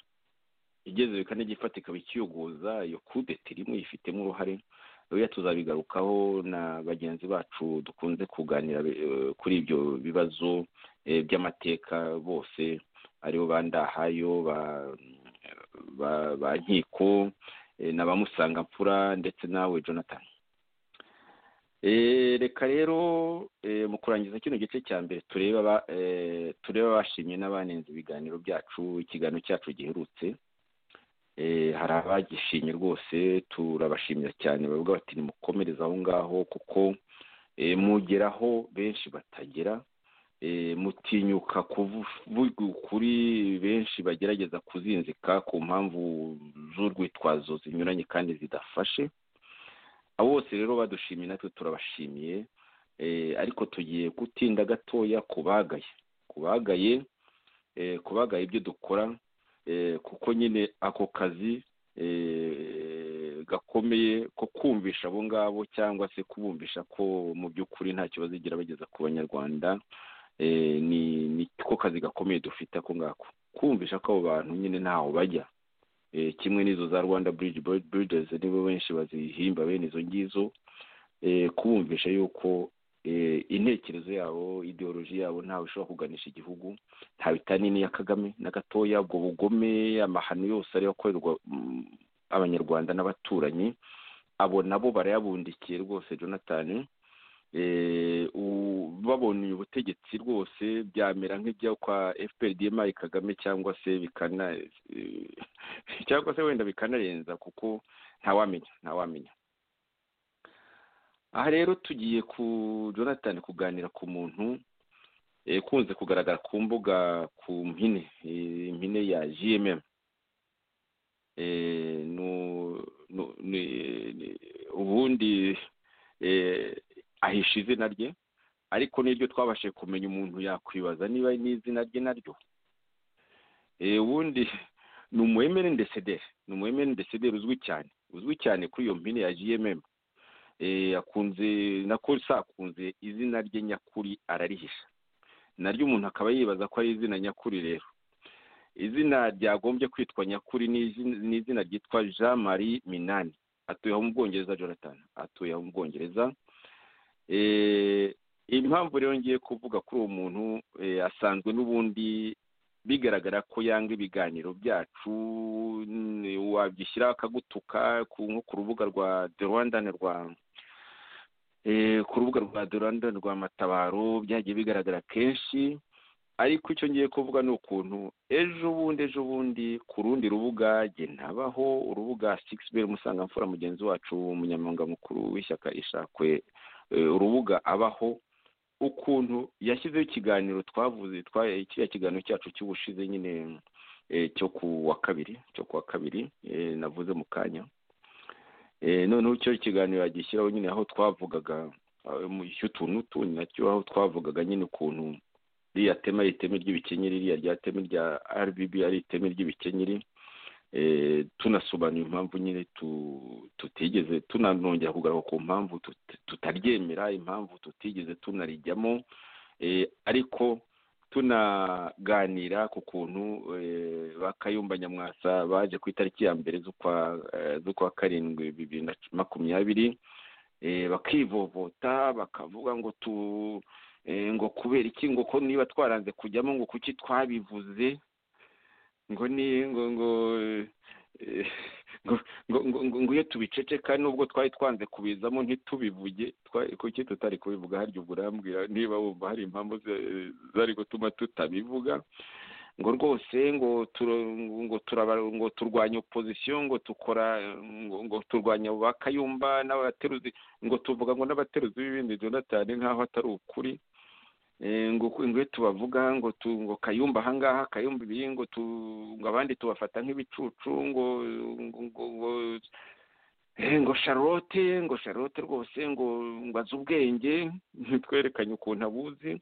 igeze bikane gifata ikaba ikiyogoza iyo kudeta irimo yifitemo uruhare oya tuzabigarukaho na bagenzi bacu dukunze kuganira eh, kuri ibyo bibazo eh, by'amateka bose aribo ba ndahayo ba ba, ba nkiko eh, na ba musangamfura ndetse nawe jonathan Eh, reka rero eh, mu kurangiza kino gice cya mbere turebe aba- eh, turebe abashimye n'abanenze ibiganiro byacu ikiganiro cyacu giherutse hari abagishinye rwose turabashimira cyane bavuga bati nimukomereze aho ngaho kuko mugeraho benshi batagera mutinyuka kuvuga ukuri benshi bagerageza kuzinzika ku mpamvu z'urwitwazo zinyuranye kandi zidafashe abo bose rero badushimiye natwe turabashimiye ariko tugiye gutinda gatoya ku bagaye ku bagaye ku bagaye ibyo dukora kuko nyine ako kazi gakomeye ko kumvisha abo ngabo cyangwa se kubumvisha ko mu by'ukuri nta kibazo igira bageza ku banyarwanda ni ko kazi gakomeye dufite ako ngako kumvisha ko abo bantu nyine ntaho bajya kimwe n'izo za rwanda buridi buridezi nibo benshi bazihimba bene izo ngizo kubumvisha yuko intekerezo yabo ideoloji yabo ntawe ishobora kuganisha igihugu ntawe itanini ya kagame na gatoya ubwo bugome amahano yose ariyo akorerwa abanyarwanda n'abaturanyi abo nabo barayabundikiye rwose jonathan babonye ubutegetsi rwose byamera nk'ibyo kwa fprdmi kagame cyangwa se bikana cyangwa se wenda bikanarenza kuko ntawamenya ntawamenya aha rero tugiye ku jonathan kuganira ku muntu ikunze kugaragara ku mbuga ku mpine impine ya gmm ubundi ahisha izina rye ariko n'iryo twabashije kumenya umuntu yakwibaza niba n'izina rye naryo ubundi ni umuhemeri ndesederi ni umuhemeri ndesederi uzwi cyane uzwi cyane kuri iyo mpine ya gmm akunze nako akunze izina rye nyakuri ararihisha naryo umuntu akaba yibaza ko ari izina nyakuri rero izina ryagombye kwitwa nyakuri ni izina ryitwa jean marie minani atuye aho mu bwongereza jonathan atuye aho mu bwongereza impamvu rero ngiye kuvuga kuri uwo muntu asanzwe n'ubundi bigaragara ko yanga ibiganiro byacu wabyishyira akagutuka nko ku rubuga rwa the rwandan rwa ku rubuga rwa the rwandan rwa matabaro byagiye bigaragara kenshi ariko icyo ngiye kuvuga ni ukuntu ejo bundi ejo bundi ku rundi rubuga genabaho urubuga sikisiberi musanga mfura mugenzi wacu umunyamabanga mukuru w'ishyaka ishakwe urubuga abaho ukuntu yashyizeho ikiganiro twavuze kiriya kiganiro cyacu cy'ubushize nyine cyo ku wa kabiri cyo ku wa kabiri navuze mu kanya noneho icyo kiganiro yagishyiraho nyine aho twavugaga mu cy'utuntu tundi nacyo aho twavugaga nyine ukuntu ririya tema ari iteme ry'ibikenyeri ririya rya teme rya rbb ari iteme ry'ibikenyeri tunasobanura impamvu nyine tutigeze tunanongera kugaruka ku mpamvu tutaryemera impamvu tutigeze tunarijyamo ariko tunaganira ku kuntu bakayumba nyamwasa baje ku itariki ya mbere z'ukwa karindwi bibiri na makumyabiri bakivovota bakavuga ngo tu ngo kubera iki ngo ko niba twaranze kujyamo ngo kuki twabivuze ngo ni ngo ngo ngo iyo tubiceceka nubwo twari twanze kubizamo ntitubivuge kuki tutari kubivuga harya ubwo urambwira niba wumva hari impamvu zari gutuma tutabivuga ngo rwose ngo ngo ngo turwanya opozisiyo ngo dukora ngo turwanya ba kayumba n'abateruzi ngo tuvuga ngo n'abateruzi b'ibindi jonathan nk'aho atari ukuri ngo iyo tubavuga ngo ngo kayumba ahangaha kayumba ibiri ngo ngo abandi tubafata nk'ibicucu ngo ngo ngo sharote ngo sharote rwose ngo ngo azi ubwenge ntitwerekanye ukuntu abuzi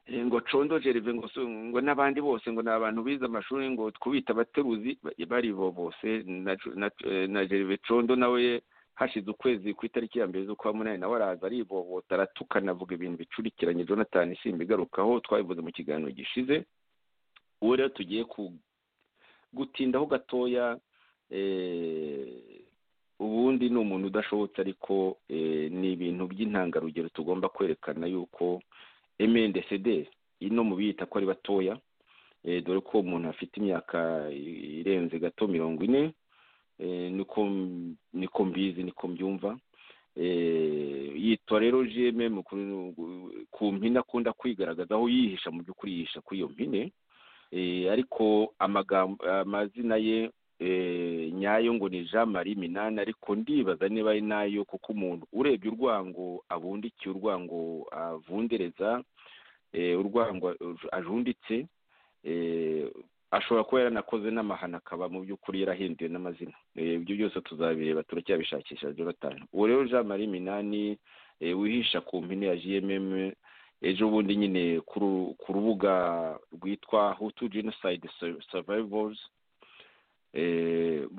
ngo condo jerive ngo n'abandi bose ngo ni abantu bize amashuri ngo kubita abateruzi baribo bose na jerive condo nawe hashize ukwezi ku itariki ya mbere z'ukwa munani nawe araza aribobotara tukanavuga ibintu bicurikiranye jonathan isimba igarukaho twabivuze mu kiganiro gishize ubu rero tugiye gutindaho gatoya ubundi ni umuntu udashobotse ariko ni ibintu by'intangarugero tugomba kwerekana yuko emendesede ino mu biyita ko ari batoya dore ko umuntu afite imyaka irenze gato mirongo ine niko niko mbizi niko mbyumva yitwa rero jememu ku mpine akunda kwigaragaza aho yihisha mu by'ukuri yihisha kuri iyo mpine ariko amagambo amazina ye nyayo ngo ni jean marie minani ariko ndibaza niba ari nayo kuko umuntu urebye urwango abundikiye urwango avundereza urwango ajunditse ashobora kuba yaranakoze n'amahano akaba mu by'ukuri yarahinduwe n'amazina ibyo byose tuzabireba turacyabishakisha jonathan uwo rero jean marie minani wihisha ku mpine ya gmm ejo bundi nyine ku rubuga rwitwa hutu genocide survivors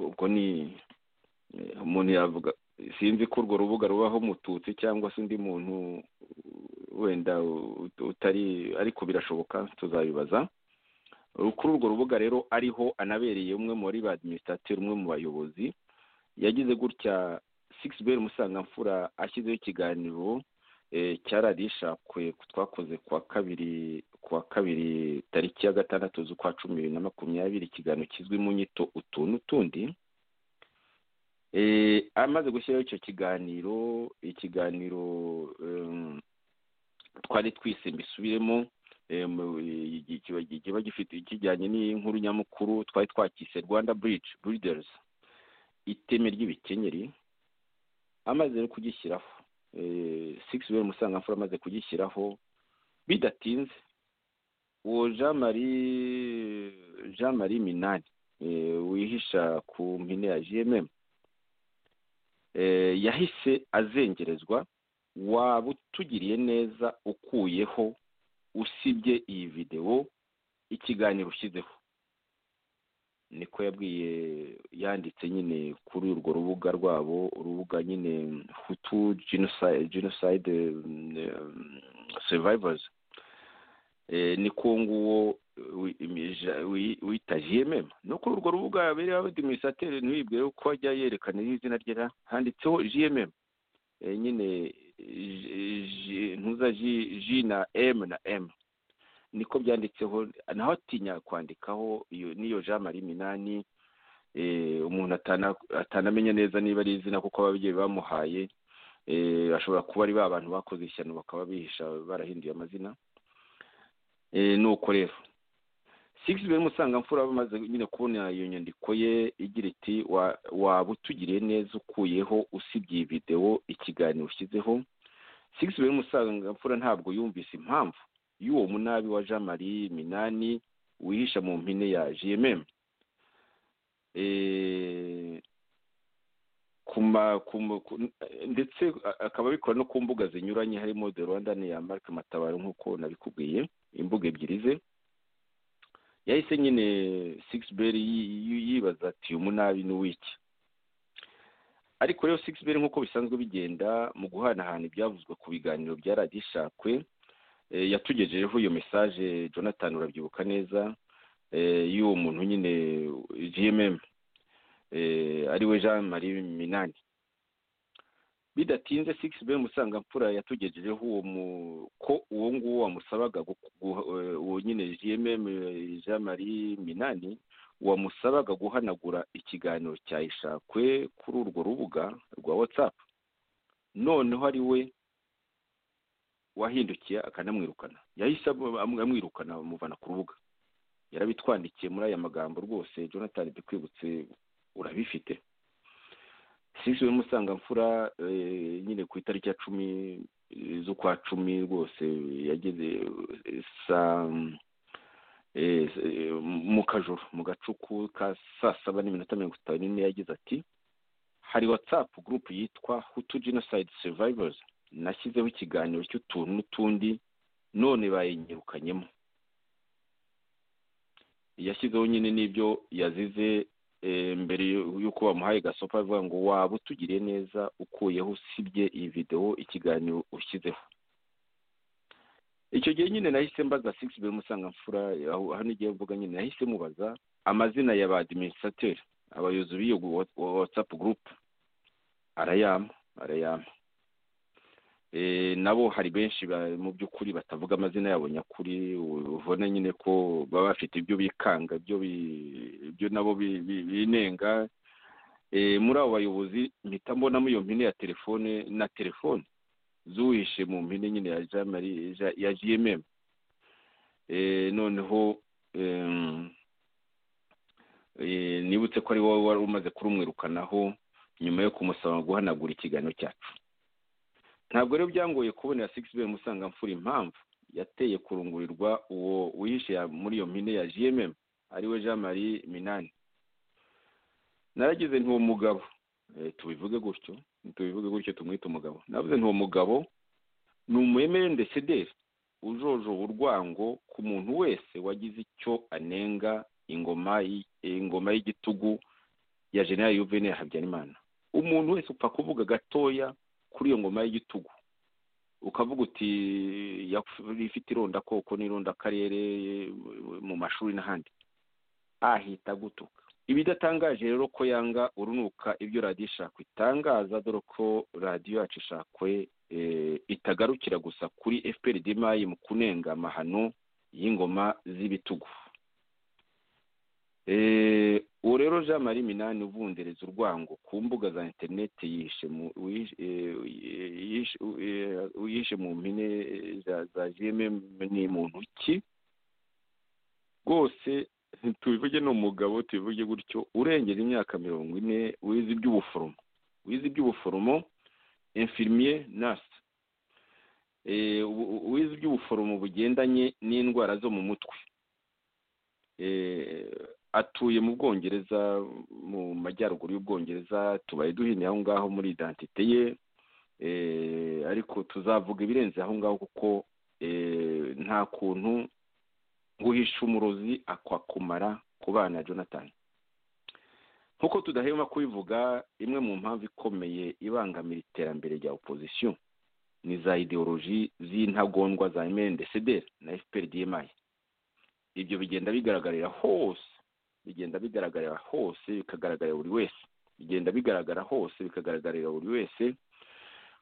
ubwo ni umuntu yavuga sinzi ko urwo rubuga rubaho mututsi cyangwa se undi muntu wenda utari ariko birashoboka tuzabibaza kuri urwo rubuga rero ariho anabereye umwe muri ba adiminisitateri umwe mu bayobozi yagize gutya sigisi beri musangamfura ashyizeho ikiganiro cya radishakwe twakoze kuwa kabiri kuwa kabiri tariki ya gatandatu z'ukwa cumi bibiri na makumyabiri ikiganiro kizwi mu nyito utuntu tundi amaze gushyiraho icyo kiganiro ikiganiro twari twise mbisubiremo kiba gifite kijyanye n'inkuru nyamukuru twari twakise rwanda bridge breeders iteme ry'ibikenyeri amaze no kugishyiraho six bibiri musangamfura amaze kugishyiraho bidatinze uwo jean marie jean marie minani wihisha ku mpine ya gmm yahise azengerezwa waba utugiriye neza ukuyeho usibye iyi videwo ikiganiro ushyizeho niko yabwiye yanditse nyine kuri urwo rubuga rwabo urubuga nyine hutu genocide survivors niko nguwo wita gmm no kuri urwo rubuga yabereye abadimisateri ntibibwire ko ajya yerekana izina rye handitseho gmm nyine ntuza ji na emu na emu niko byanditseho naho atinya kwandikaho n'iyo jean marie minani umuntu atanamenya neza niba ari izina kuko ababyeyi bamuhaye bashobora kuba ari ba bantu bakoze ishyano bakaba bihisha barahinduye amazina nuko rero sigisi bibiri musangamfura bamaze nyine kubona iyo nyandiko ye igira iti waba utugiriye neza ukuyeho usibye iyi videwo ikiganiro ushyizeho sigisi bibiri musangamfura ntabwo yumvise impamvu y'uwo munabi wa jean marie minani wihisha mu mpine ya gmm ndetse akaba abikora no ku mbuga zinyuranye harimo the rwanda ya marike matabaro nk'uko nabikubwiye imbuga ebyiri ze yahise nyine sigisi yibaza ati umunabi ni uw'iki ariko rero sigisi nk'uko bisanzwe bigenda mu guhanahana ibyavuzwe ku biganiro bya radishakwe yatugejejeho iyo mesaje jonathan urabyibuka neza y'uwo muntu nyine gmm ariwe jean marie minani bidatinze sigisi beri musangamfura yatugejejeho uwo mu ko uwo nguwo wamusabaga uwo nyine gmm jean marie minani wamusabaga guhanagura ikiganiro cya ishakwe kuri urwo rubuga rwa watsapu noneho ari we wahindukiye akanamwirukana yahise amwirukana amuvana ku rubuga yarabitwandikiye muri aya magambo rwose jonathan dukwibutse urabifite sisi musangamfura nyine ku itariki ya cumi z'ukwa cumi rwose yageze saa mu kajoro mu gacuku ka saa saba n'iminota mirongo itanu n'ine yagize ati hari watsapu gurupe yitwa hutu genocide survivors nashyizeho ikiganiro cy'utuntu n'utundi none bayinyirukanyemo yashyizeho nyine n'ibyo yazize mbere y'uko bamuhaye gasopa avuga ngo waba utugiriye neza ukuyeho usibye iyi videwo ikiganiro ushyizeho icyo gihe nyine nahise mbaza sigisi bibiri musangamfura hano igihe mvuga nyine nahise mubaza amazina ya ba adiminisitateri abayobozi b'iyo watsapu gurupe arayama arayama nabo hari benshi mu by'ukuri batavuga amazina yabo nyakuri ubona nyine ko baba bafite ibyo bikanga ibyo nabo binenga muri abo bayobozi mpita mbonamo iyo mpine ya telefone na telefone zuhishe mu mpine nyine ya gmm noneho nibutse ko ari wowe wari umaze kurumwirukanaho nyuma yo kumusaba guhanagura ikiganiro cyacu ntabwo rero byangoye kubonera sigisi be musanga mfura impamvu yateye kurungurirwa uwo wihishe muri iyo mpine ya jememu ariwe jean marie minani naragize ntuwo mugabo tubivuge gutyo tubivuge gutyo tumwite umugabo navuze ntuwo mugabo ni umwemere sederi ujoje urwango ku muntu wese wagize icyo anenga ingoma ingoma y'igitugu ya generali yuvenali habyarimana umuntu wese upfa kuvuga gatoya kuri iyo ngoma y'igitugu ukavuga uti ifite ironda koko n'ironda akarere mu mashuri n'ahandi ahita gutuka ibidatangaje rero ko yanga urunuka ibyo radiyo ishakwe itangaza dore ko radiyo yacu ishakwe itagarukira gusa kuri fpr dimayi mu kunenga amahano y'ingoma z'ibitugu uwo rero jean marie minani uvundereza urwango ku mbuga za interineti yishe mu mpine za gmm ni muntu ki rwose tubivuge ni umugabo tubivuge gutyo urengera imyaka mirongo ine wize iby'ubuforomo wize iby'ubuforomo infirmier nasi wize iby'ubuforomo bugendanye n'indwara zo mu mutwe atuye mu bwongereza mu majyaruguru y'ubwongereza tubaye duhinye aho ngaho muri idantite ye ariko tuzavuga ibirenze aho ngaho kuko nta kuntu guhisha umurozi akwakumara ku bana jonathan nk'uko tudahema kubivuga imwe mu mpamvu ikomeye ibangamira iterambere rya opozisiyo ni za ideoloji z'intagondwa za mndcdr na fpr dmi ibyo bigenda bigaragarira hose bigenda bigaragarira hose bikagaragarira buri wese bigenda bigaragara hose bikagaragarira buri wese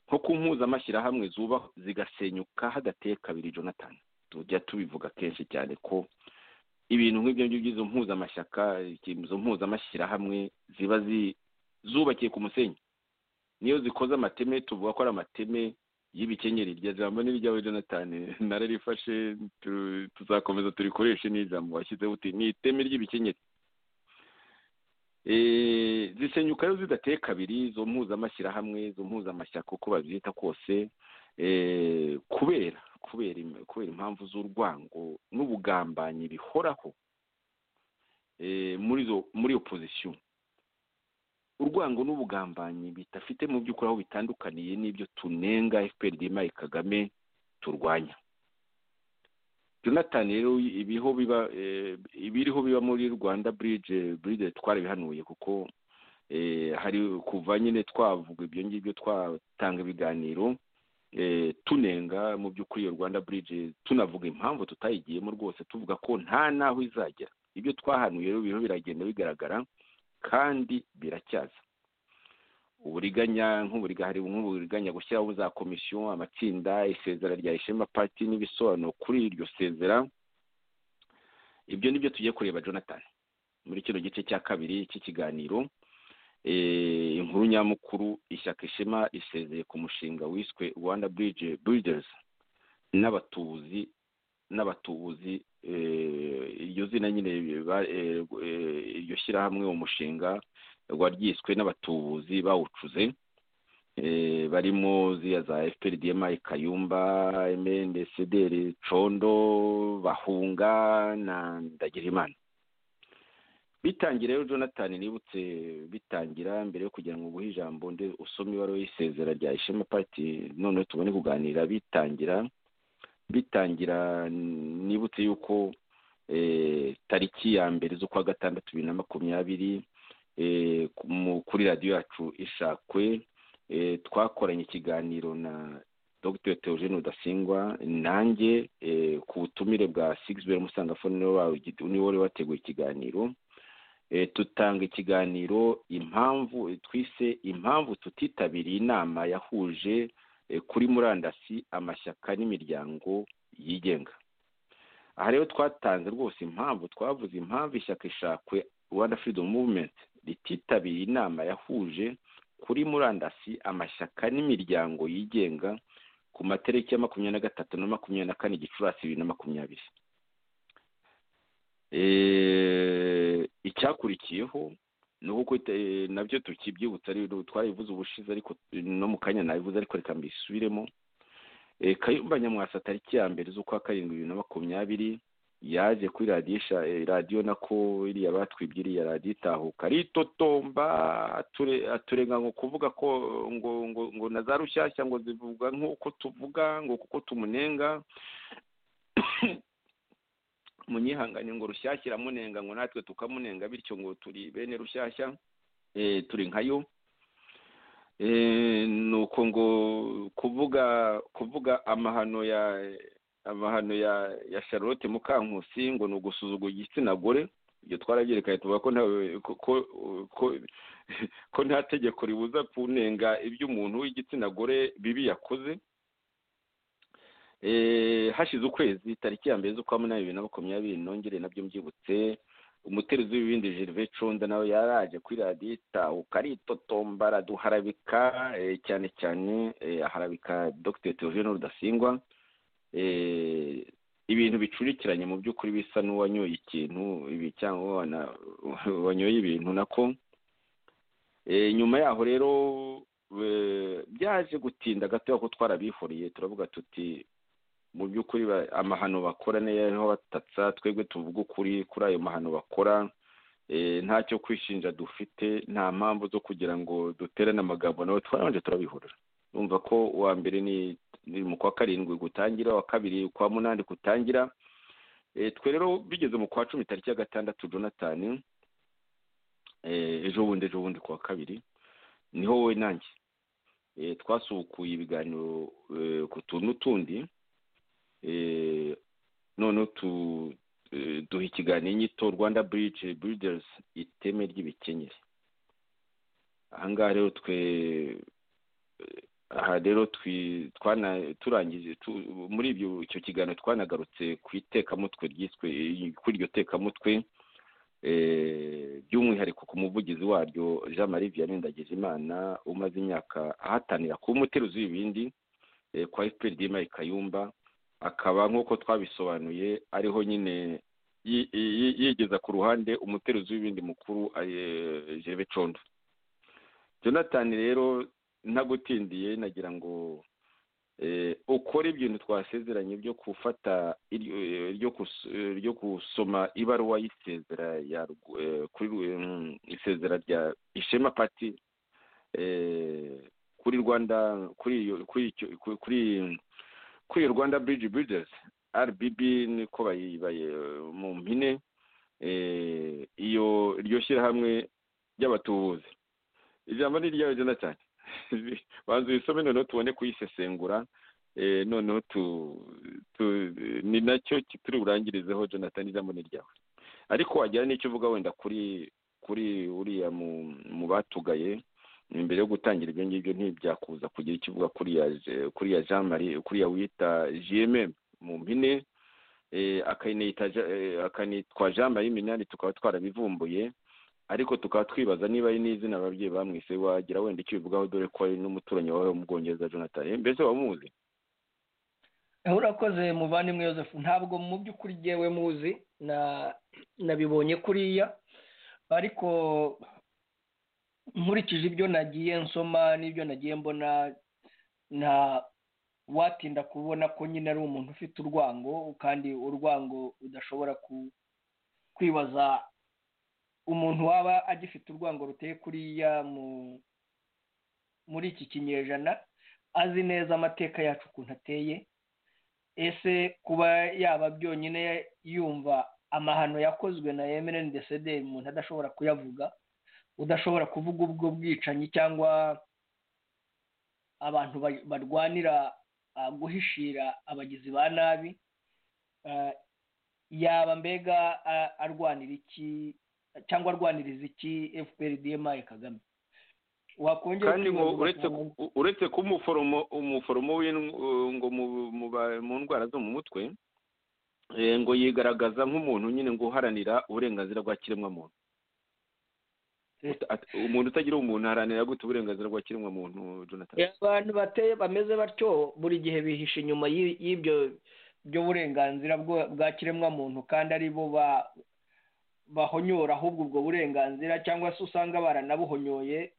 nko ku mpuzamashyirahamwe zuba zigasenyuka hadateye kabiri jonathan tujya tubivuga kenshi cyane ko ibintu nk'ibyo ngibyo by'izo mpuzamashyaka izo mpuzamashyirahamwe ziba zubakiye ku musenyi niyo zikoze amateme tuvuga ko ari amateme y'ibikenyeri rya jambo ni iryawe jonathan nararifashe tuzakomeza turikoreshe n'ijambo washyizeho uti ni iteme ry'ibikenyeri zisenyuka rero zidateye kabiri izo mpuzamashyirahamwe izo mpuzamashyaka uko babyita kose kubera kubera impamvu z'urwango n'ubugambanyi bihoraho muri opozisiyo urwango n'ubugambanyi bidafite mu by'ukuri aho bitandukaniye n'ibyo tunenga fpr dimayi kagame turwanya jonathan rero ibiho biba ibiriho biba muri rwanda buride buride twarabihanuye kuko hari kuva nyine twavuga ibyo ngibyo twatanga ibiganiro tunenga mu by'ukuri iyo rwanda buride tunavuga impamvu tutayigiyemo rwose tuvuga ko nta n'aho izagera ibyo twahanuye rero biriho biragenda bigaragara kandi biracyaza uburiganya nk'uburiganya nk'uburiganya gushyiraho za komisiyo amatsinda isezera rya ishema pati n'ibisobanuro kuri iryo sezera ibyo ni byo tugiye kureba jonathan muri kino gice cya kabiri cy'ikiganiro inkuru nyamukuru ishyaka ishema isezeye ku mushinga wiswe rwanda buride buriderizi n'abatubuzi n'abatubuzi iryo zina nyine iryo shyirahamwe uwo mushinga waryiswe n'abatubuzi bawucuze barimo ziya za fpr dmi kayumba mnd sederi condo bahunga na ndagirimana bitangira rero jonathan nibutse bitangira mbere yo kugira ngo uguhe ijambo nde usome ibaruwa y'isezera rya ishema pariti noneho tubone kuganira bitangira bitangira nibutse yuko tariki ya mbere z'ukwa gatandatu bibiri na makumyabiri kuri radiyo yacu ishakwe twakoranye ikiganiro na dr teogene udasingwa nanjye ku butumire bwa sigizibere musangafo niwe wari wateguye ikiganiro tutanga ikiganiro impamvu twise impamvu tutitabiriye inama yahuje kuri murandasi amashyaka n'imiryango yigenga aha rero twatanze rwose impamvu twavuze impamvu ishyaka ishakwe rwanda freedom movement rititabiriye inama yahuje kuri murandasi amashyaka n'imiryango yigenga ku matariki ya makumyabiri na gatatu na makumyabiri na kane gicurasi bibiri na makumyabiri icyakurikiyeho ni uko nabyo tukibyibutsa rero twayivuze ubushize ariko no mu kanya nabivuze ariko reka mbisubiremo kayumba nyamwasa tariki ya mbere z'ukwa karindwi bibiri na makumyabiri yaje kuri radisha radiyo nako iriya batwibye iriya radiyo itahuka ritotomba aturenga ngo kuvuga ko ngo ngo ngo na za rushyashya ngo zivuga nk'uko tuvuga ngo kuko tumunenga munyihangane ngo rushyashya iramunenga ngo natwe tukamunenga bityo ngo turi bene rushyashya turi nkayo ni uko ngo kuvuga kuvuga amahano ya amahano ya ya charlotte mukankusi ngo ni ugusuzugura igitsina gore ibyo twarabyerekanye tuvuga ko ko nta tegeko ribuza kunenga iby'umuntu w'igitsina gore bibi yakoze hashize ukwezi tariki ya mbere z'ukwa munani bibiri na makumyabiri nongere nabyo mbyibutse umuteruzi w'ibindi gerve conda nawe yaraje kuri radiyo itahuka aritotomba araduharabika cyane cyane aharabika dogiteri teogene rudasingwa ibintu bicurikiranye mu by'ukuri bisa n'uwanyoye ikintu ibi cyangwa wanyoye ibintu nako nyuma yaho rero byaje gutinda gato ko twarabihuriye turavuga tuti mu by'ukuri amahano bakora niyo batatsa twebwe tuvuga ukuri kuri ayo mahano bakora ntacyo kwishinja dufite nta mpamvu zo kugira ngo duterane amagambo nawe twarabanje turabihurira numva ko uwa mbere ni mu kwa karindwi gutangira uwa kabiri kwa munani gutangira twe rero bigeze mu kwa cumi tariki ya gatandatu jonathan ejo bundi ejo bundi kuwa kabiri niho wowe nanjye twasukuye ibiganiro ku tuntu tundi noneho duha ikiganiro inyito rwanda bridge breeders iteme ry'ibikenyeri ahangaha rero twe aha rero turangije muri icyo kiganiro twanagarutse ku itekamutwe ryiswe kuri iryo tekamutwe by'umwihariko ku muvugizi waryo jean marie vianney ndagijimana umaze imyaka ahatanira kuba umuteruzi w'ibindi kwa fpr dima kayumba akaba nk'uko twabisobanuye ariho nyine yigeza ku ruhande umuteruzi w'ibindi mukuru jerebe condo jonathan rero ntagutindiye nagira ngo ukore ibintu twasezeranye byo gufata ryo gusoma ibaruwa y'isezera isezera rya ishema pati kuri rwanda kuri kuri rwanda biriji biridezi rbb niko bayibaye mu mpine iyo iryo shyirahamwe ry'abatubuzi ijambo ni iryawe jonathan banza uyisome noneho tubone kuyisesengura noneho ni nacyo turi burangirizeho jonathan ijambo ni iryawe ariko wagira n'icyo uvuga wenda kuri kuri uriya mu batugaye imbere yo gutangira ibyo ngibyo ntibyakuza kugira icyo uvuga kuriya jean marie kuriya wita jiyeme mu mpine akanitwa jean marie minani tukaba twarabivumbuye ariko tukaba twibaza niba ari n'izina ababyeyi bamwise wagira wenda icyo ubivugaho dore ko ari n'umuturanyi wawe wo mu bwongereza jonathan mbese wamuzi urakoze muvandimwe Yosefu ntabwo mu by'ukuri ngewe muzi nabibonye kuriya ariko nkurikije ibyo nagiye nsoma n'ibyo nagiye mbona nta watinda kubona ko nyine ari umuntu ufite urwango kandi urwango udashobora kwibaza umuntu waba agifite urwango ruteye kuriya muri iki kinyejana azi neza amateka yacu ukuntu ateye ese kuba yaba byonyine yumva amahano yakozwe na emereni desederi umuntu adashobora kuyavuga udashobora kuvuga ubwo bwicanyi cyangwa abantu barwanira guhishira abagizi ba nabi yaba mbega arwanira iki cyangwa arwaniriza iki fpr dma kagame kandi ngo uretse kuba umuforomo we ngo mu ndwara zo mu mutwe ngo yigaragaza nk'umuntu nyine ngo uharanira uburenganzira bwa kiremwamuntu umuntu utagira umuntu aharanira gute uburenganzira bwa kiremwamuntu jonathan abantu bateye bameze batyo buri gihe bihishe inyuma y'ibyo by'uburenganzira bwa kiremwamuntu kandi ari bo bahonyora ahubwo ubwo burenganzira cyangwa se usanga baranabuhonyoye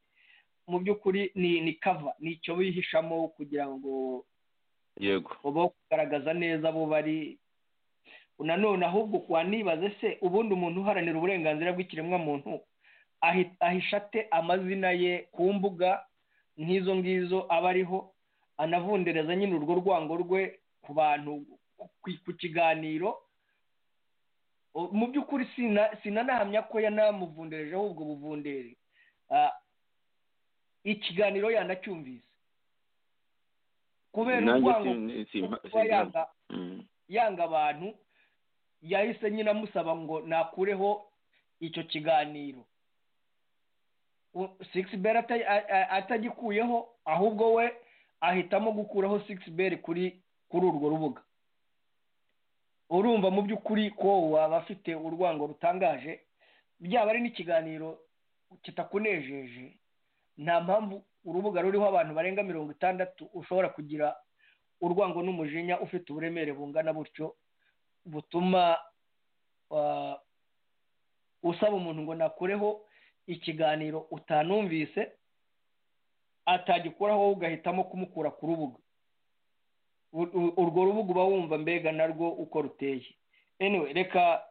mu by'ukuri ni ni kava ni icyo bihishamo kugira ngo yego babeho kugaragaza neza abo bari nanone ahubwo wanibaze se ubundi umuntu uharanira uburenganzira bw'ikiremwamuntu ahi- ahisha ate amazina ye ku mbuga nk'izo ngizo aba ariho anavundereza nyine urwo rwango rwe ku bantu ku- ku kiganiro O- mu by'ukuri sina sinanahamya ko yanamuvundereje ahubwo buvunderi Ah, ikiganiro yanacyumvise kubera nanjye urwango sin- simpa- kuba yanga simpa- Mm. yanga abantu yahise nyine amusaba ngo nakureho icyo kiganiro sigisi beri atagikuyeho ahubwo we ahitamo gukuraho sigisi beri kuri kuri urwo rubuga urumva mu by'ukuri ko waba afite urwango rutangaje byaba ari n'ikiganiro kitakunejeje nta mpamvu urubuga ruriho abantu barenga mirongo itandatu ushobora kugira urwango n'umujinya ufite uburemere bungana butyo butuma ah, usaba umuntu ngo nakureho ikiganiro utanumvise atagikuraho wowe ugahitamo kumukura ku rubuga U- u- urwo rubuga uba wumva mbega narwo uko ruteye anyway reka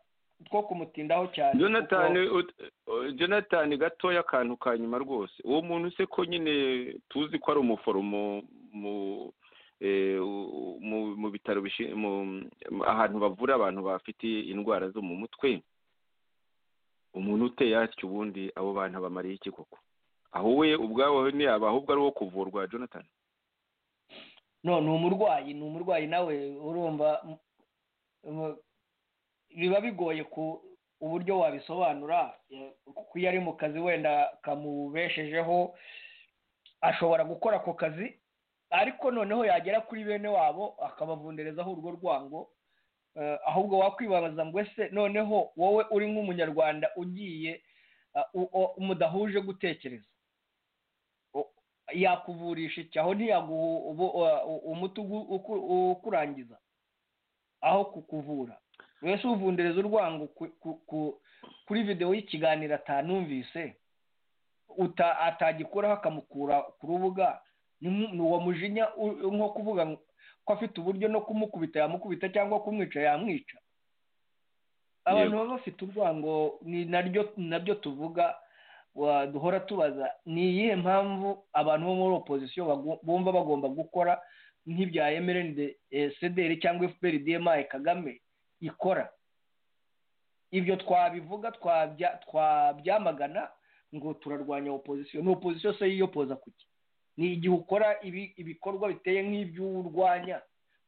two kumutindaho cyane jonathan kuko- ut- uh, jonathan gatoya akantu ka nyuma rwose uwo muntu se ko nyine tuzi ko ari umuforomo mu eh, u- mu- mu bitaro bishi- mu- mu- ahantu bavura abantu bafite indwara zo mu mutwe umuntu uteye atyo ubundi abo bantu abamariye iki koko aho we ubwawe ntiyaba ahubwo ari uwo kuvurwa jonathan no ni umurwayi ni umurwayi nawe urumva m- m- biba bigoye ku uburyo wabisobanura eh, kuko iyo ari mu kazi wenda kamubeshejeho ashobora gukora ako kazi ariko noneho yagera kuri bene wabo akabavunderezaho urwo rwango eh, ahubwo wakwibaza ngo ese noneho wowe uri nk'umunyarwanda ugiye ah, u- o- mudahuje gutekereza yakuvurisha iki aho ntiyaguha ubu- u- umuti ugu- uku- ukurangiza aho kukuvura mbese uvundereza urwango ku- ku- ku- kuri videwo y'ikiganiro atanumvise uta- atagikuraho akamukura ku rubuga ni nk- ni uwo mujinya u- nko kuvuga ngo- ko afite uburyo no kumukubita yamukubita cyangwa kumwica yamwica abantu baba bafite urwango ni naryo nabyo tuvuga wa- duhora tubaza ni iyihe mpamvu abantu bo muri opozisiyo bagu- bumva bagomba gukora nk'ibya emerende sederi cyangwa fpr dma kagame ikora ibyo twabivuga twabya- twabyamagana ngo turarwanya opozisiyo ni opozisiyo se yiyopoza kuki ni igihe ukora ibi- ibikorwa biteye nk'ibyo urwanya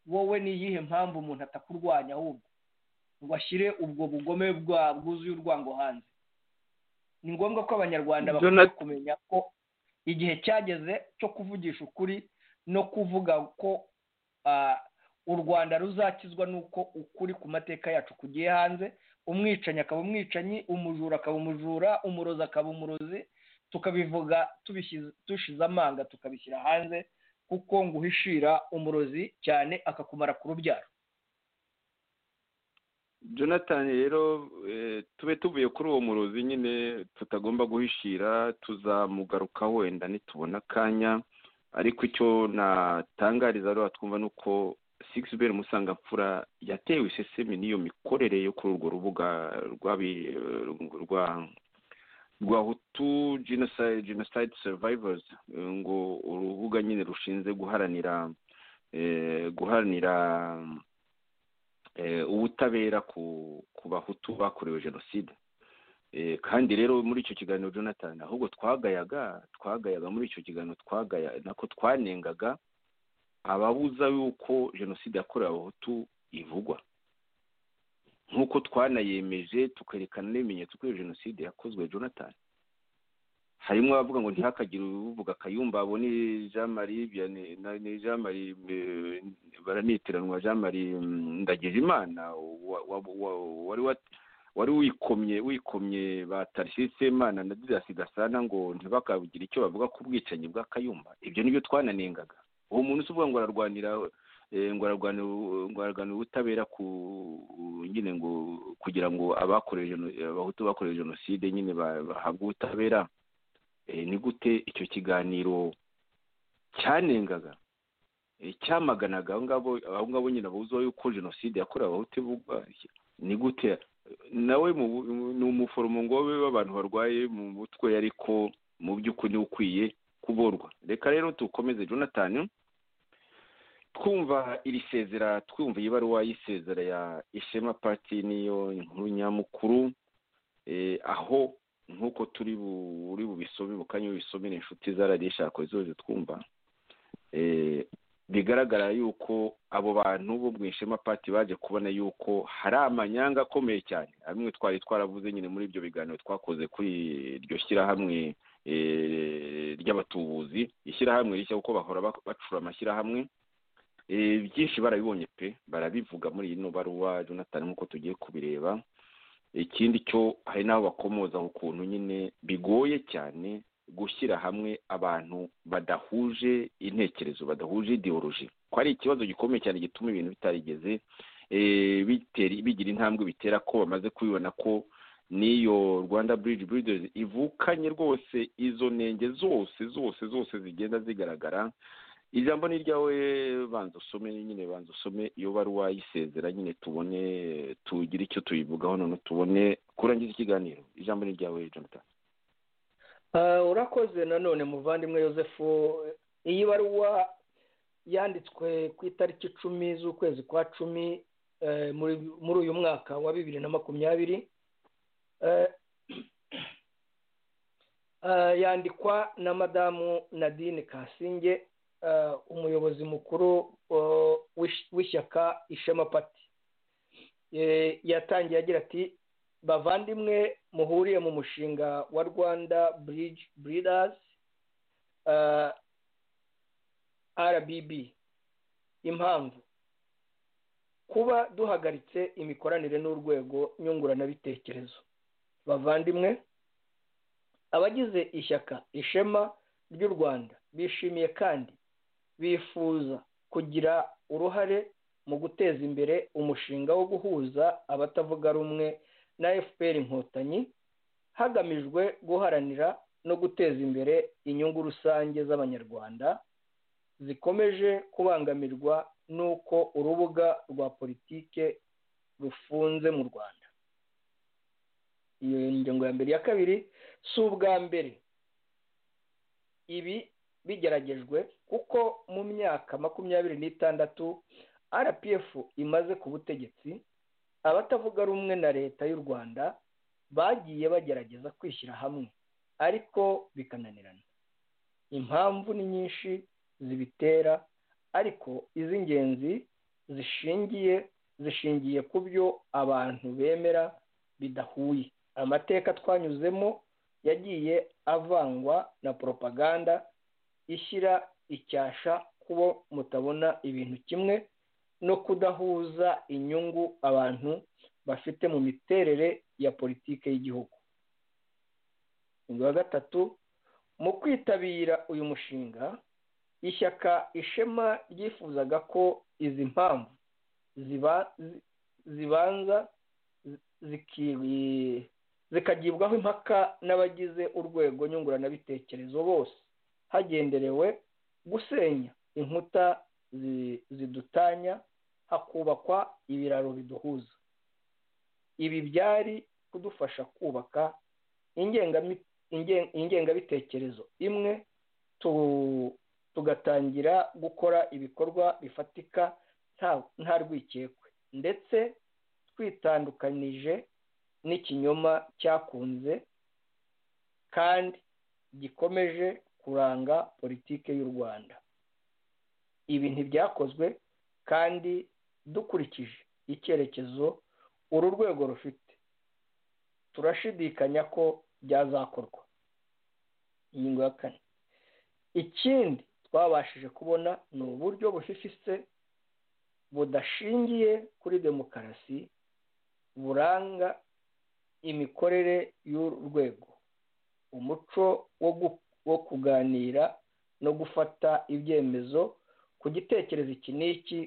wowe ni iyihe mpamvu umuntu atakurwanya ahubwo ngo ashyire ubwo bugome bwa bwuzuye urwango hanze ni ngombwa ko abanyarwanda bakwiye Jonathan- kumenya ko igihe cyageze cyo kuvugisha ukuri no kuvuga ko ah, u rwanda ruzakizwa n'uko ukuri ku mateka yacu kugiye hanze umwicanyi akaba umwicanyi umujura akaba umujura umurozi akaba umurozi tukabivuga tubishyize- dushize amanga tukabishyira hanze kuko ngo uhishira umurozi cyane akakumara ku rubyaro jonathan rero eh, tube tuvuye kuri uwo murozi nyine tutagomba guhishira tuzamugaruka wenda nitubona akanya ariko icyo natangariza rero twumva ni uko sigisi beri musangamfura yatewe isesemi n'iyo mikorere yo kuri urwo rubuga rw'abi- eh, rwa rwa hutu genocide genocide survivors eh, ngo urubuga nyine rushinzwe guharanira eh, guharanira eh, ubutabera ku ku bahutu bakorewe jenoside Eh, kandi rero muri icyo kiganiro jonathan ahubwo twagayaga twagayaga muri icyo kiganiro twagaya nako twanengaga ababuza yuko jenoside yakorewe abahutu ivugwa nk'uko twanayemeje tukerekana n'ibimenyetso ko iyo jenoside yakozwe jonathan harimo abavuga ngo ntihakagire uvuga kayumba abo ni jean marie Vianney- na- ni jean marie eh, baranitiranwa jean marie mm, ndagijimana wa- wa- wa- wari wa- wari wikomye wikomye ba tarisisi semana na didasi gasana ngo ntibakagire icyo bavuga ku bwicanyi bwa kayumba ibyo nibyo twananengaga uwo muntu si uvuga ngo ararwanira ngo ararwanira ubutabera ku nyine ngo kugira ngo abakorewe abahutu bakorewe jenoside nyine bahabwe ubutabera ni gute icyo kiganiro cyanengaga cyamaganaga abo ngabo nyine babuzeho yuko jenoside yakorewe abahutu ivugwa ni gute nawe ni umuforomo ngo wowe w'abantu barwaye mu mutwe ariko mu by'ukuri niwe ukwiye kuburwa reka rero tukomeze jonathan twumva iri sezera twumva iyi baruwa y'isezera ya ishema pati niyo nkuru nyamukuru aho nk'uko turi buri bubisome mu kanya bubisomere inshuti zaradishaka zose twumva bigaragara yuko abo bantu bo mu ishema pati baje kubona yuko hari amanyanga akomeye cyane amwe twari twaravuze nyine muri ibyo biganiro twakoze kuri iryo shyirahamwe ry'abatubuzi ishyirahamwe rishya kuko bahora bacura amashyirahamwe byinshi barabibonye pe barabivuga muri ino baruwa jonathan nk'uko tugiye kubireba ikindi cyo hari n'aho bakomoza ukuntu nyine bigoye cyane gushyira hamwe abantu badahuje intekerezo badahuje ideoloji ko ari ikibazo gikomeye cyane gituma ibintu bitarigeze bigira intambwe bitera ko bamaze kubibona ko n'iyo rwanda buridi buridezi ivukanye rwose izo ntenge zose zose zose zigenda zigaragara ijambo ni iryawe banza usome nyine banza usome iyo baruwa yisezera nyine tubone tugire icyo tuyivugaho none tubone kurangiza ikiganiro ijambo ni iryawe jonathan urakoze nanone muvandimwe Joseph iyi baruwa yanditswe ku itariki icumi z'ukwezi kwa cumi muri uyu mwaka wa bibiri na makumyabiri yandikwa na madamu nadine kasinge umuyobozi mukuru w'ishyaka ishema pati yatangiye agira ati bavandimwe muhuriye mu mushinga wa rwanda buridi buridazi rbb impamvu kuba duhagaritse imikoranire n'urwego nyunguranabitekerezo bavandimwe abagize ishyaka ishema ry'u rwanda bishimiye kandi bifuza kugira uruhare mu guteza imbere umushinga wo guhuza abatavuga rumwe na fpr inkotanyi hagamijwe guharanira no guteza imbere inyungu rusange z'abanyarwanda zikomeje kubangamirwa n'uko urubuga rwa politike rufunze mu rwanda iyo ngingo ya mbere ya kabiri si ubwa mbere ibi bigeragejwe kuko mu myaka makumyabiri n'itandatu rpf imaze ku butegetsi abatavuga rumwe na leta y'u rwanda bagiye bagerageza kwishyira hamwe ariko bikananirana impamvu ni nyinshi zibitera ariko iz'ingenzi zishingiye zishingiye ku byo abantu bemera bidahuye amateka twanyuzemo yagiye avangwa na poropaganda ishyira icyasha kubo mutabona ibintu kimwe no kudahuza inyungu abantu bafite mu miterere ya politiki y'igihugu ingingo ya gatatu mu kwitabira uyu mushinga ishyaka ishema ryifuzaga ko izi mpamvu zibanza zikagibwaho impaka n'abagize urwego nyunguranabitekerezo bose hagenderewe gusenya inkuta zidutanya hakubakwa ibiraro biduhuza ibi byari kudufasha kubaka ingengabitekerezo imwe tugatangira gukora ibikorwa bifatika nta rwikekwe ndetse twitandukanije n'ikinyoma cyakunze kandi gikomeje kuranga politiki y'u rwanda ibi ntibyakozwe kandi dukurikije icyerekezo uru rwego rufite turashidikanya ko byazakorwa ingingo ya kane ikindi twabashije kubona ni uburyo bufifitse budashingiye kuri demokarasi buranga imikorere y'urwego umuco wo kuganira no gufata ibyemezo ku gitekerezo iki n'iki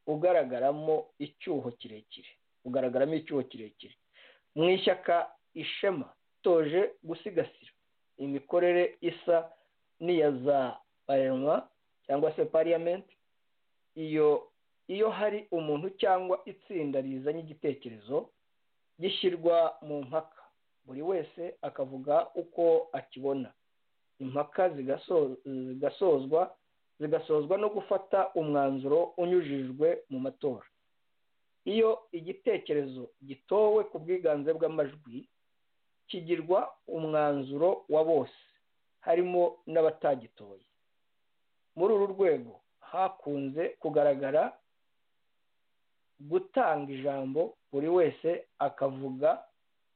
ugaragaramo icyuho kirekire ugaragaramo icyuho kirekire mu ishyaka ishema toje gusigasira imikorere isa n'iya za parenwa cyangwa se pariyamenti iyo iyo hari umuntu cyangwa itsinda rizanye igitekerezo gishyirwa mu mpaka buri wese akavuga uko akibona impaka zigasozwa zigasozwa no gufata umwanzuro unyujijwe mu matora iyo igitekerezo gitowe ku bwiganze bw'amajwi kigirwa umwanzuro wa bose harimo n'abatagitoye muri uru rwego hakunze kugaragara gutanga ijambo buri wese akavuga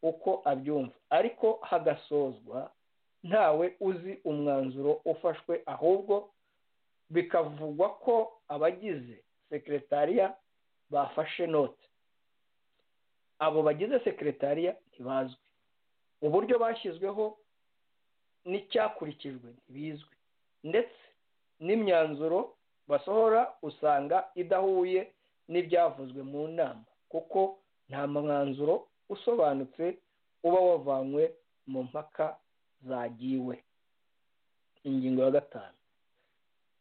uko abyumva ariko hagasozwa ntawe uzi umwanzuro ufashwe ahubwo bikavugwa ko abagize sekeretariya bafashe note abo bagize sekeretariya ntibazwi uburyo bashyizweho n'icyakurikijwe ntibizwi ndetse n'imyanzuro basohora usanga idahuye n'ibyavuzwe mu nama kuko nta mwanzuro usobanutse uba wavanywe mu mpaka zagiwe ingingo ya gatanu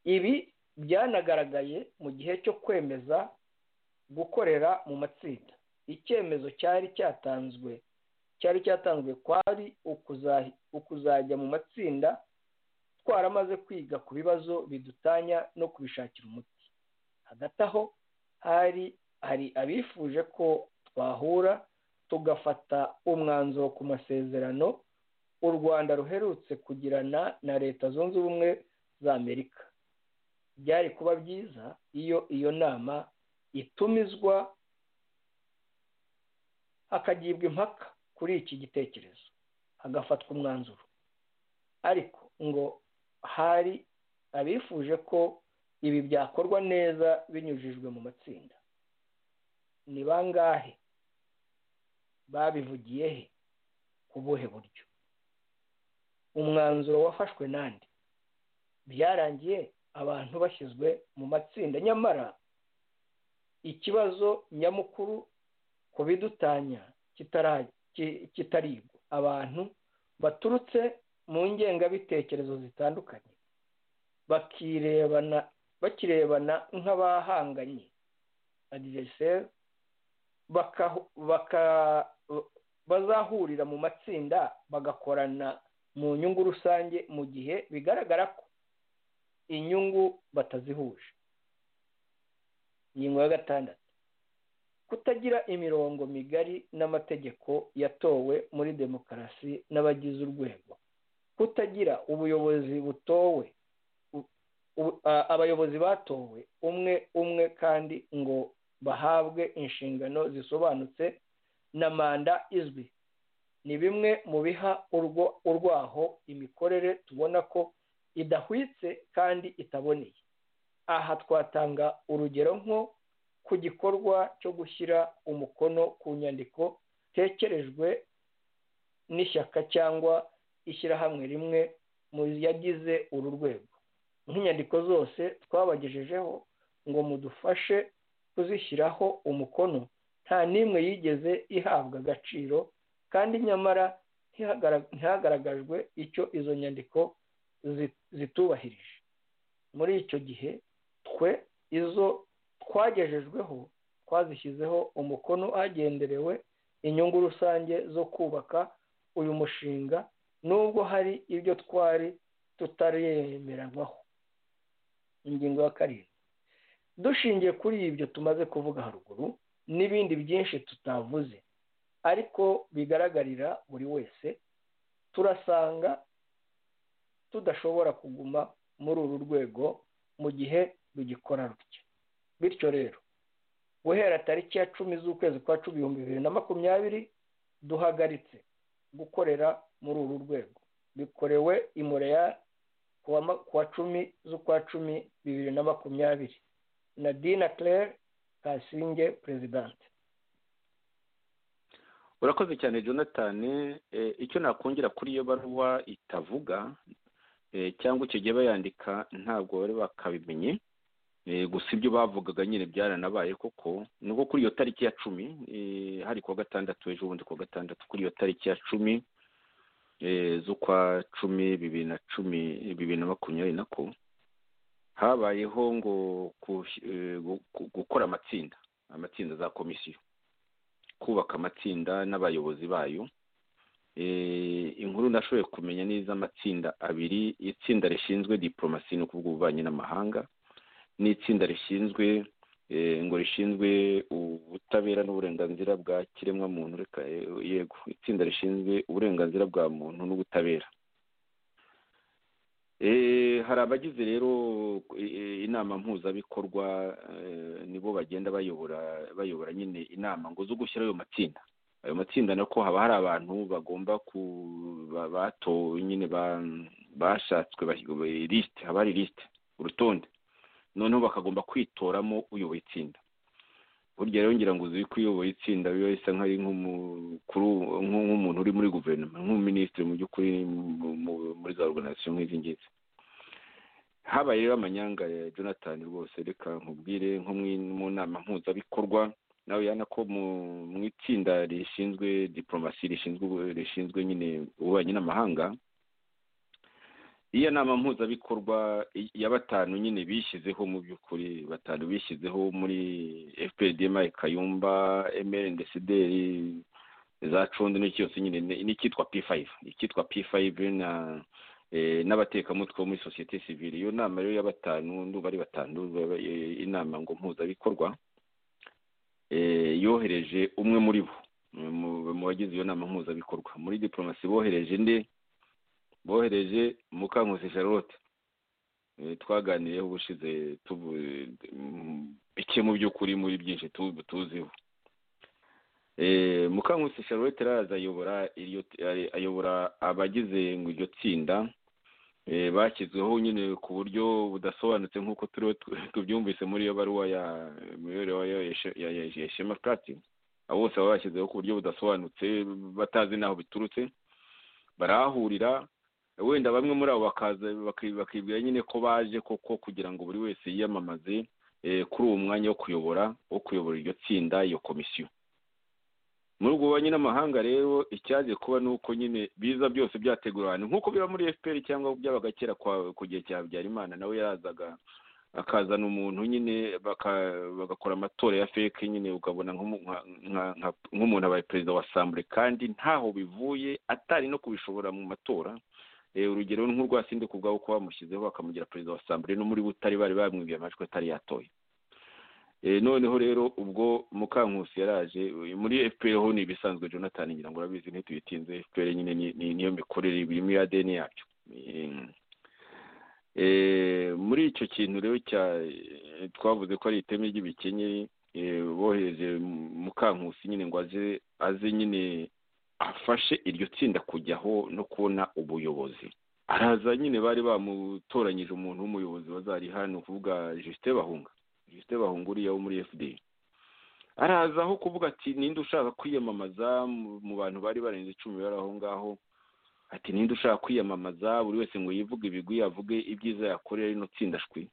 ibi byanagaragaye mu gihe cyo kwemeza gukorera mu matsinda icyemezo cyari cyatanzwe cyari cyatanzwe kwari ukuzajya mu matsinda twaramaze kwiga ku bibazo bidutanya no kubishakira umuti hagati aho hari hari abifuje ko twahura tugafata umwanzuro ku masezerano u rwanda ruherutse kugirana na leta zunze ubumwe za amerika byari kuba byiza iyo iyo nama itumizwa hakagibwa impaka kuri iki gitekerezo hagafatwa umwanzuro ariko ngo hari abifuje ko ibi byakorwa neza binyujijwe mu matsinda ni bangahe babivugiye he ku buhe buryo umwanzuro wafashwe nande byarangiye abantu bashyizwe mu matsinda nyamara ikibazo nyamukuru ku bidutanya kitarigwa abantu baturutse mu ngengabitekerezo zitandukanye bakirebana bakirebana nk'abahanganye adiveriseri bazahurira mu matsinda bagakorana mu nyungu rusange mu gihe bigaragara ko inyungu batazihuje ingingo ya gatandatu kutagira imirongo migari n'amategeko yatowe muri demokarasi n'abagize urwego kutagira ubuyobozi butowe abayobozi batowe umwe umwe kandi ngo bahabwe inshingano zisobanutse na manda izwi ni bimwe mu biha urwaho imikorere tubona ko idahwitse kandi itaboneye aha twatanga urugero nko ku gikorwa cyo gushyira umukono ku nyandiko tekerejwe n'ishyaka cyangwa ishyirahamwe rimwe mu yagize uru rwego nk'inyandiko zose twabagejejeho ngo mudufashe kuzishyiraho umukono nta n'imwe yigeze ihabwa agaciro kandi nyamara ntihagaragajwe icyo izo nyandiko zitubahirije muri icyo gihe twe izo twagejejweho twazishyizeho umukono hagenderewe inyungu rusange zo kubaka uyu mushinga nubwo hari ibyo twari tutaremeranywaho ingingo ya karindwi dushingiye kuri ibyo tumaze kuvuga haruguru n'ibindi byinshi tutavuze ariko bigaragarira buri wese turasanga tudashobora kuguma muri uru rwego mu gihe rugikora rutya bityo rero guhera tariki ya cumi z'ukwezi kwa cumi ibihumbi bibiri na makumyabiri duhagaritse gukorera muri uru rwego bikorewe i mureya ku wa cumi z'ukwa cumi bibiri na makumyabiri na dina claire kasinge perezidanti urakoze cyane jonathan icyo nakongera kuri iyo baruwa itavuga cyangwa icyo gihe bayandika ntabwo bari bakabimenye gusa ibyo bavugaga nyine byaranabaye koko nuko kuri iyo tariki ya cumi hari kuwa gatandatu ejo bundi kuwa gatandatu kuri iyo tariki ya cumi z'ukwa cumi bibiri na cumi bibiri na makumyabiri na ko habayeho ngo gukora amatsinda amatsinda za komisiyo kubaka amatsinda n'abayobozi bayo inkuru nashoboye kumenya neza amatsinda abiri itsinda rishinzwe diporomasi ni ukuvuga ububanyi n'amahanga n'itsinda rishinzwe ngo rishinzwe ubutabera n'uburenganzira bwa kiremwamuntu reka yego itsinda rishinzwe uburenganzira bwa muntu n'ubutabera hari abagize rero inama mpuzabikorwa nibo bagenda bayobora bayobora nyine inama ngo zo gushyira ayo matsinda ayo matsinda nako haba hari abantu bagomba ku batowe nyine bashatswe lisite haba hari lisite urutonde noneho bakagomba kwitoramo uyoboye itsinda burya rero ngira ngo uzi ko uyoboye itsinda biba bisa nk'ari nk'umukuru nk'umuntu uri muri guverinoma nk'umuminisitiri mu by'ukuri muri za oruganizasiyo nk'izi ngizi habaye rero amanyanga ya jonathan rwose reka nkubwire nko mu nama mpuzabikorwa nawe yana ko mu itsinda rishinzwe diporomasi rishinzwe nyine ububanyi n'amahanga iyo nama mpuzabikorwa ya batanu nyine bishyizeho mu by'ukuri batanu bishyizeho muri fpdm kayumba emerendesideri za condi cyose nyine n'icyitwa p5 icyitwa p5 na n'abatekamutwe bo muri sosiyete sivile iyo nama rero ya batanu ndumva ari batanu inama ngo mpuzabikorwa yohereje umwe muri bo mu bagize iyo nama mpuzabikorwa muri diporomasi bohereje nde bohereje mukankusi charlotte twaganiyeho ubushize bike mu by'ukuri muri byinshi tuziho mukankusi charlotte araza ayobora abagize ngo iryo tsinda bashyizweho nyine ku buryo budasobanutse nk'uko tubyumvise muri iyo baruwa ya mibereho ya shema purati bose baba bashyizeho ku buryo budasobanutse batazi n'aho biturutse barahahurira wenda bamwe muri abo bakaza bakibwira nyine ko baje koko kugira ngo buri wese yiyamamaze kuri uwo mwanya wo kuyobora wo kuyobora iryo tsinda iyo komisiyo muri ubwo bubanyi n'amahanga rero icyaje kuba ni uko nyine biza byose byategura ahantu nk'uko biba muri fpr cyangwa byabaga kera ku gihe cya habyarimana nawe yarazaga akazana umuntu nyine bagakora amatora ya feke nyine ukabona nk'umuntu abaye perezida wa sambure kandi ntaho bivuye atari no kubishobora mu matora urugero nk'urwasinde ku bwabo ko bamushyizeho bakamugira perezida wa sambure no muri butare bari bamwibye amajwi atari yatoye noneho rero ubwo mukankusi yaraje muri fpr ho ni ibisanzwe jonathan ngira ngo urabizi ntituyitinze fpr nyine niyo mikorere birimo iya deni yabyo muri icyo kintu rero twavuze ko ari iteme ry'ibikenyeri bohereje mukankusi nyine ngo aze aze nyine afashe iryo tsinda kujyaho no kubona ubuyobozi araza nyine bari bamutoranyije umuntu w'umuyobozi wazari hano kuvuga jisite bahunga jisite bahunga uriya wo muri fda araza aho kuvuga ati ninde ushaka kwiyamamaza mu bantu bari barenze icumi bari aho ngaho ati ninde ushaka kwiyamamaza buri wese ngo yivuge ibigwi avuge ibyiza yakorera rino tsinda shwi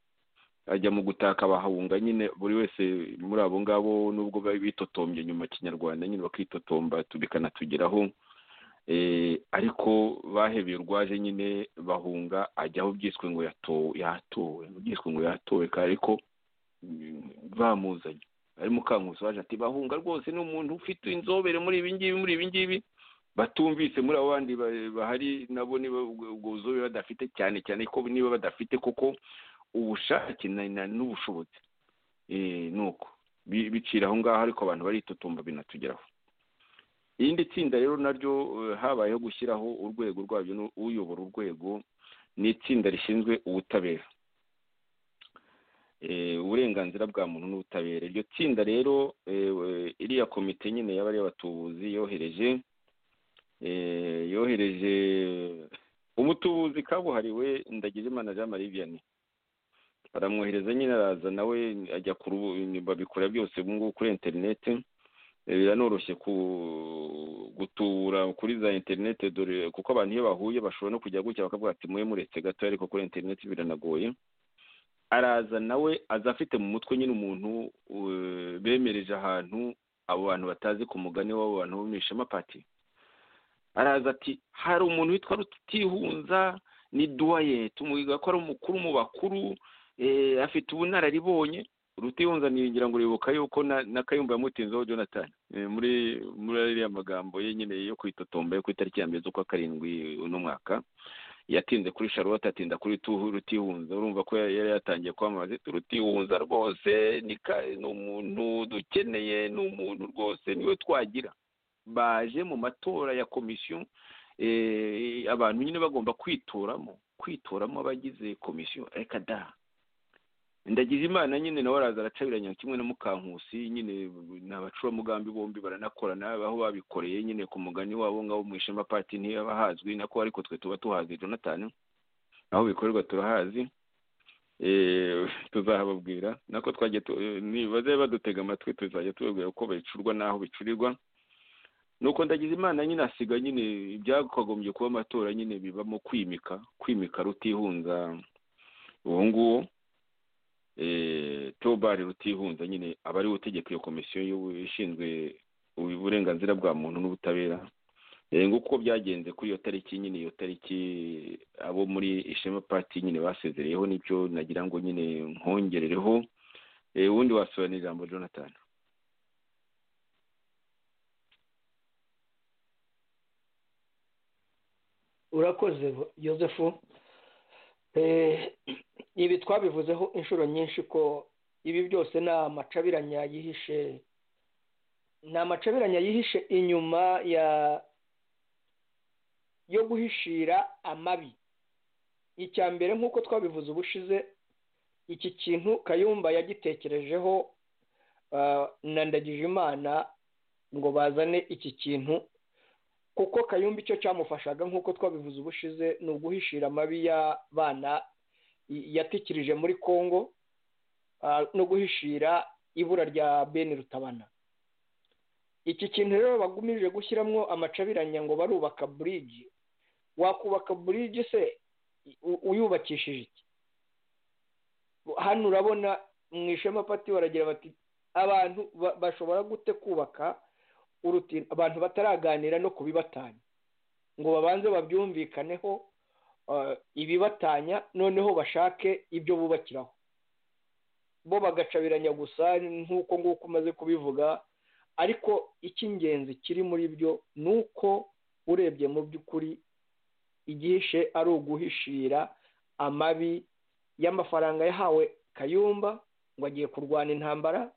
ajya mu gutaka bahunga nyine buri wese muri abo ngabo nubwo bari bitotombye nyuma kinyarwanda nyine bakitotomba bikanatugeraho ariko bahebeye urwaje nyine bahunga ajyaho byiswe ngo yatowe byiswe ngo yatowe ariko bamuzanye ari mukankusi waje ati bahunga rwose ni umuntu ufite inzobere muri ibi ngibi muri ibi ngibi batumvise muri abo bandi bahari nabo niba ubwo buzobere badafite cyane cyane ko niba badafite koko ubushake n'ubushobozi nuko bicira aho ngaho ariko abantu baritotomba binatugeraho irindi tsinda rero naryo habayeho gushyiraho urwego rwabyo uyobora urwego ni itsinda rishinzwe ubutabera uburenganzira bwa muntu n'ubutabera iryo tsinda rero iriya komite nyine y'abari abatubuzi yohereje yohereje umutubuzi kabuhariwe ndagize imana jean marie vianney baramwohereza nyine araza nawe ajya ku babikora byose ubu ngubu kuri interineti biranoroshye gutubura kuri za interineti dore kuko abantu iyo bahuye bashobora no kujya gutya bakavuga ati mube muretse gato ariko kuri interineti biranagoye araza nawe aza afite mu mutwe nyine umuntu eh, bemereje ahantu abo bantu batazi ku mugani w'abo bantu bo mu ishema pati araza ati hari umuntu witwa rutihunza ni duwaye tumuhiga ko ari umukuru mu bakuru eh, afite ubunararibonye rutihunza ngira ngo uribuka yuko na, na kayumba yamutinzeho jonathan eh, muri muri ariya magambo ye nyine yo kwitotomba yo ku itariki ya mbere z'ukwa karindwi uno mwaka yatinze kuri charlotte atinda kuri tuhu rutihunza urumva ko yari yatangiye kwamamaza ati rutihunza rwose ni ka- ni umuntu dukeneye ni umuntu rwose niwe twagira baje mu matora ya komisiyo eh, abantu nyine bagomba kwitoramo kwitoramo abagize komisiyo reka da ndagize imana nyine nawe araza aracabiranya kimwe na mukankusi nyine ni abacuramugambi bombi baranakorana aho babikoreye nyine ku mugani wabo ngabo mu ishema pati ntiyaba hazwi nako ariko twe tuba tuhazi jonathan aho bikorerwa turahazi Eh, tuzahababwira nako twagiye tu- eh, nibaze badutega amatwi tuzajya tubabwira uko bicurwa n'aho bicurirwa nuko ndagize imana nyine asiga nyine ibyakagombye kuba amatora nyine bibamo kwimika kwimika rutihunza uwo nguwo eh, tobari rutihunza nyine aba ariwe utegeka iyo komisiyo y'ubu- ishinzwe uburenganzira bwa muntu n'ubutabera Eh, nguko byagenze kuri iyo tariki nyine iyo tariki abo muri ishema pati nyine basezereyeho n'ibyo nagira ngo nyine nkongerereho Eh, ubundi wasobanura ijambo jonathan urakoze yosefu ibi twabivuzeho inshuro nyinshi ko ibi byose ni amacabiranya yihishe ni amacabiranya yihishe inyuma ya yo guhishira amabi icya mbere nk'uko twabivuze ubushize iki kintu kayumba yagitekerejeho ah, na ndagijimana ngo bazane iki kintu kuko kayumba icyo cyamufashaga nk'uko twabivuze ubushize ni uguhishira amabi y'abana y- yatikirije muri congo ah, no guhishira ibura rya bene rutabana iki kintu rero bagumije gushyiramo amacabiranya ngo barubaka burigi wakubaka burigi se u- uyubakishije iki hano urabona mu ishema pati baragira bati abantu ba- bashobora gute kubaka uruti abantu bataraganira no kubibatanya ngo babanze babyumvikaneho uh, ibibatanya noneho bashake ibyo bubakiraho bo bagacabiranya gusa nk'uko nguko umaze kubivuga ariko icy'ingenzi kiri muri byo ni uko urebye mu by'ukuri igihishe ari uguhishira amabi y'amafaranga yahawe kayumba ngo agiye kurwana intambara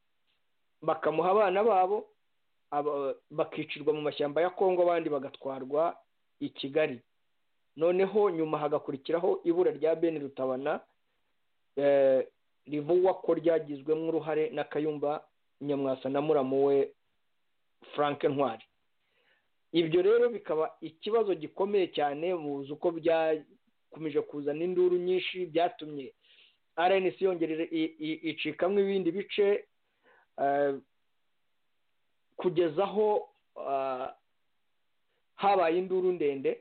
bakamuha abana babo aba- bakicirwa mu mashyamba ya kongo abandi bagatwarwa i kigali noneho nyuma hagakurikiraho ibura rya bene rutabana eh, rivugwa ko ryagizwemo uruhare na kayumba nyamwasa na muramu we frank ntwari ibyo rero bikaba ikibazo gikomeye cyane muzi uko byakomeje kuzana induru nyinshi byatumye rnc yongerera i- i- icikamo ibindi bice eh, kugeza aho ah, habaye induru ndende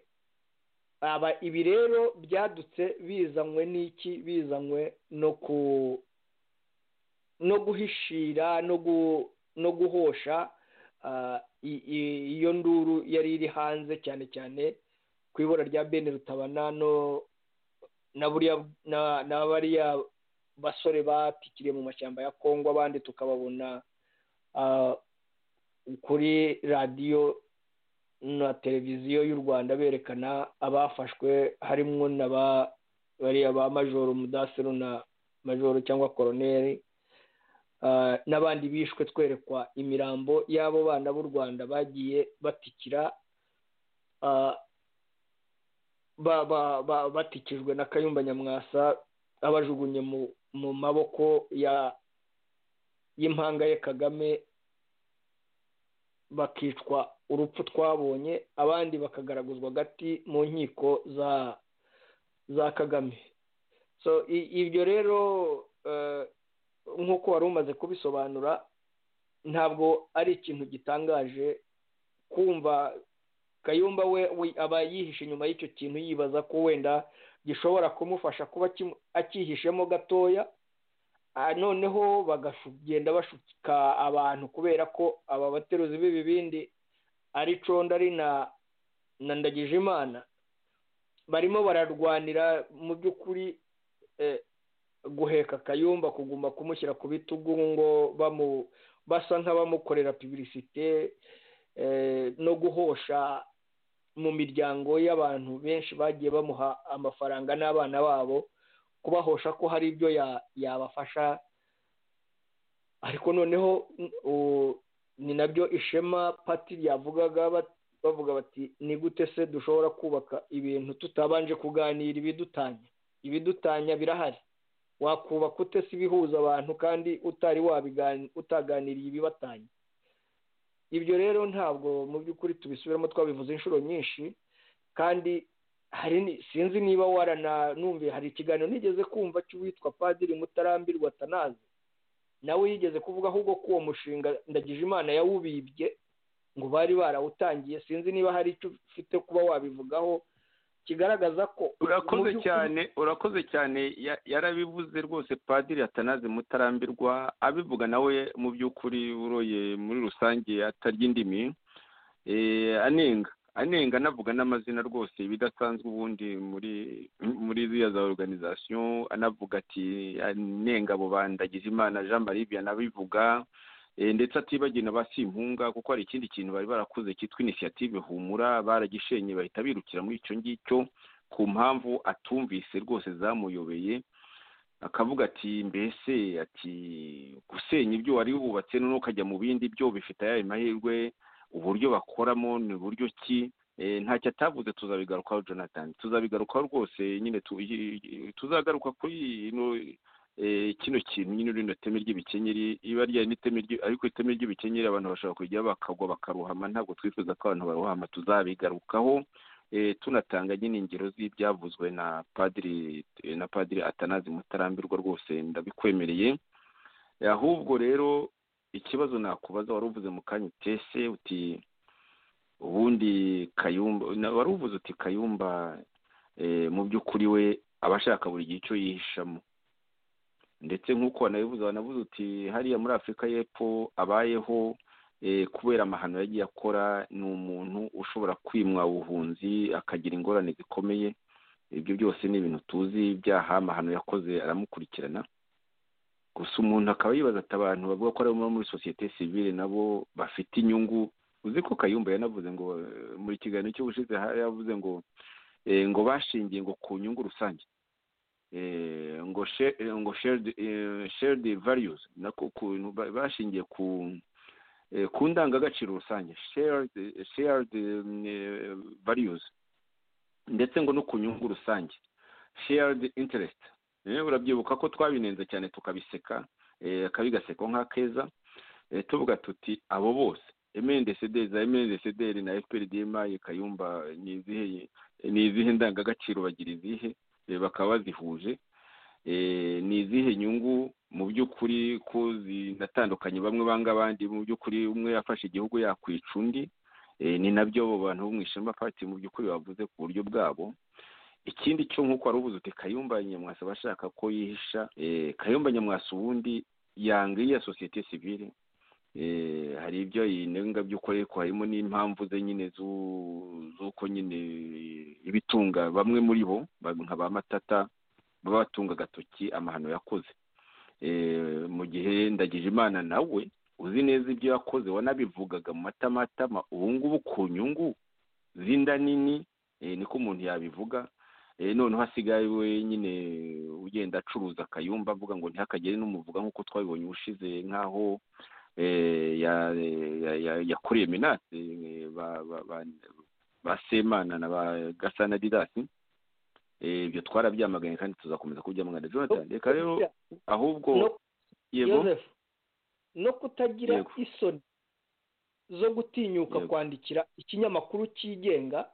aba ibi rero byadutse bizanywe n'iki bizanywe no ku no guhishira no gu no guhosha ah, i- i- iyo nduru yari iri hanze cyane cyane ku ibura rya bene rutabana no na buriya na- na bariya basore batikiriye mu mashyamba ya kongo abandi tukababona ah, kuri radiyo na televiziyo y'u rwanda berekana abafashwe harimo na ba bariya ba majoro mudasiru na majoro cyangwa koroneri ah, n'abandi bishwe twerekwa imirambo y'abo bana b'u rwanda bagiye batikira ah, ba- ba- ba- batikijwe na kayumba nyamwasa abajugunye mu mu maboko ya y'impanga ye kagame bakicwa urupfu twabonye abandi bakagaraguzwa agati mu nkiko za za kagame so i- ibyo rero eh, nk'uko wari umaze kubisobanura ntabwo ari ikintu gitangaje kumva kayumba we we aba yihishe inyuma y'icyo kintu yibaza ko wenda gishobora kumufasha kuba kimu- akihishemo gatoya noneho bagagenda bashuka abantu kubera ko aba bateruzi b'ibibindi ari condari na ndagijimana barimo bararwanira mu by'ukuri guheka akayumba kuguma kumushyira ku bitugu ngo basa nk'abamukorera pibirisite no guhosha mu miryango y'abantu benshi bagiye bamuha amafaranga n'abana babo kubahosha ko hari ibyo yabafasha ariko noneho ni nabyo ishema pati ryavugaga bavuga bati ni gute se dushobora kubaka ibintu tutabanje kuganira ibidutanya ibidutanya birahari wakubaka ute se ibihuza abantu kandi utari utaganiriye ibibatanya ibyo rero ntabwo mu by'ukuri tubisubiramo twabivuze inshuro nyinshi kandi hari sinzi niba warananumviye hari ikiganiro nigeze kumva cy'uwitwa padiri mutarambirwa atanazi nawe yigeze kuvuga ahubwo ko uwo mushinga ndagije imana yawubibye ngo bari barawutangiye sinzi niba hari icyo ufite kuba wabivugaho kigaragaza ko urakoze cyane urakoze cyane yarabivuze rwose padiri atanaze mutarambirwa abivuga nawe mu by'ukuri uroye muri rusange atarya indimi anenga anenga anavuga n'amazina rwose ibidasanzwe ubundi muri muri ziriya za oruganizasiyo anavuga ati anenga abo bandagije imana jean marie vianney abivuga ndetse atibagiwe na ba simpunga kuko hari ikindi kintu bari barakoze cyitwa inisiyative humura baragishenye bahita birukira muri icyo ngicyo ku mpamvu atumvise rwose zamuyobeye akavuga ati mbese ati gusenya ibyo wari wubatse noneho ukajya mu bindi byo bifite ayayo mahirwe uburyo bakoramo ni buryo ki ntacyo atavuze tuzabigarukaho jonathan tuzabigarukaho rwose nyine tuzagaruka kuri kino kintu nyine rino teme ry'ibikenyeri iba ryari n'iteme ariko iteme ry'ibikenyeri abantu bashobora kujya bakagwa bakaruhama ntabwo twifuza ko abantu baruhama tuzabigarukaho tunatanga nyine ingero z'ibyavuzwe na padiri na padiri atanazi mutarambirwa rwose ndabikwemereye ahubwo rero ikibazo nakubaza wari uvuze mu kanya utese uti ubundi kayumba wari uvuze uti kayumba mu by'ukuri we aba ashaka buri gihe icyo yihishamo ndetse nk'uko wanabivuze wanavuze uti hariya muri afurika y'epfo abayeho kubera amahano yagiye akora ni umuntu ushobora kwimwa ubuhunzi akagira ingorane zikomeye ibyo byose ni ibintu tuzi ibyaha amahano yakoze aramukurikirana gusa umuntu akaba yibaza ati abantu bavuga ko ari muri sosiyete sivile nabo bafite inyungu uzi ko kayumba yanavuze ngo muri kiganiro cy'ubushize yavuze ngo ngo bashingiye ngo ku nyungu rusange ngo ngo sheridi variyuzi nako ukuntu bashingiye ku ku ndangagaciro rusange sheridi variyuzi ndetse ngo no ku nyungu rusange sheridi interesiti urabyibuka ko twabinenze cyane tukabiseka akabigaseko nka keza tuvuga tuti abo bose emendesede za emendesederi na efuperi kayumba ni izihe ni izihe ndangagaciro bagira izihe bakaba bazihuje ni izihe nyungu mu by'ukuri ko zinatandukanye bamwe banga abandi mu by'ukuri umwe yafashe igihugu yakwica undi ni nabyo abo bantu bo mu ishema pati mu by'ukuri bavuze ku buryo bwabo ikindi cyo nk'uko wari ubuze uti kayumba nyamwasa abashaka ko yihisha kayumba nyamwasa ubundi yanga iya sosiyete sivile hari ibyo yinenga by'ukuri ariko harimo n'impamvu ze nyine z'uko nyine ibitunga bamwe muri bo nka ba matata baba batunga agatoki amahano yakoze mu gihe ndagije imana nawe uzi neza ibyo yakoze wanabivugaga mu matamatama ubu ngubu ku nyungu z'inda nini niko umuntu yabivuga noneho hasigaye we nyine ugenda acuruza akayumba avuga ngo ntihakagere n'umuvuga nk'uko twabibonye ubushize nk'aho yakoreye menase ba semana na ba gasana didasi ibyo twarabyamaganye kandi tuzakomeza kubyamagana jonathan reka rero ahubwo yego no kutagira isoni zo gutinyuka kwandikira ikinyamakuru cyigenga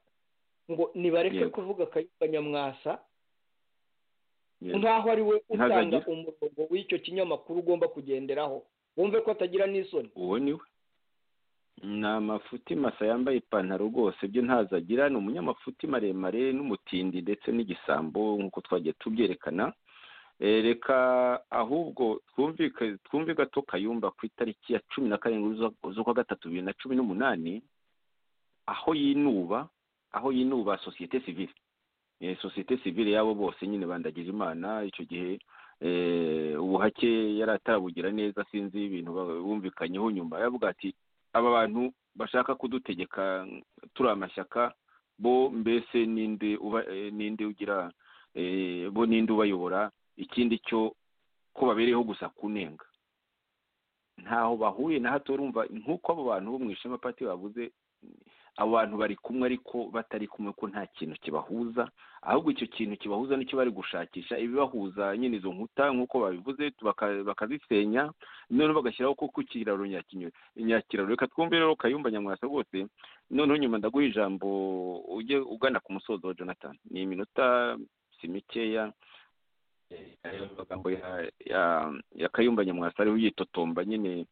ngo nibareke kuvuga akayumba nyamwasa nkaho ari we utanga umurongo w'icyo kinyamakuru ugomba kugenderaho wumve ko atagira n'isoni uwo ni we ni amafuti masa yambaye ipantaro rwose byo ntazagira ni umunyamafuti maremare n'umutindi ndetse n'igisambo nk'uko twagiye tubyerekana reka ahubwo twumve gato kayumba ku itariki ya cumi na karindwi z'ukwa gatatu bibiri na cumi n'umunani aho yinuba aho yinuba sosiyete sivire sosiyete sivire yabo bose nyine bandagira imana icyo gihe ubuhake yari atarabugira neza sinzi ibintu bumvikanyeho nyuma yavuga ati aba bantu bashaka kudutegeka turi amashyaka bo mbese n'indi ugira bo n'indi ubayobora ikindi cyo ko babereyeho gusa kunenga ntaho bahuriye na hato urumva nk'uko abo bantu bo mu ishema pati bavuze abo bantu bari kumwe ariko batari kumwe ko nta kintu kibahuza ahubwo icyo kintu kibahuza nicyo bari gushakisha ibibahuza nyine izo nkuta nk'uko babivuze bakazisenya noneho bagashyiraho koko ikiraro nyakiraro reka twumve rero kayumba nyamwasa rwose noneho nyuma ndaguha ijambo ujye ugana ku musozo wa jonathan ni iminota si mikeya amagambo ya kayumba nyamwasa ariho yitotomba nyine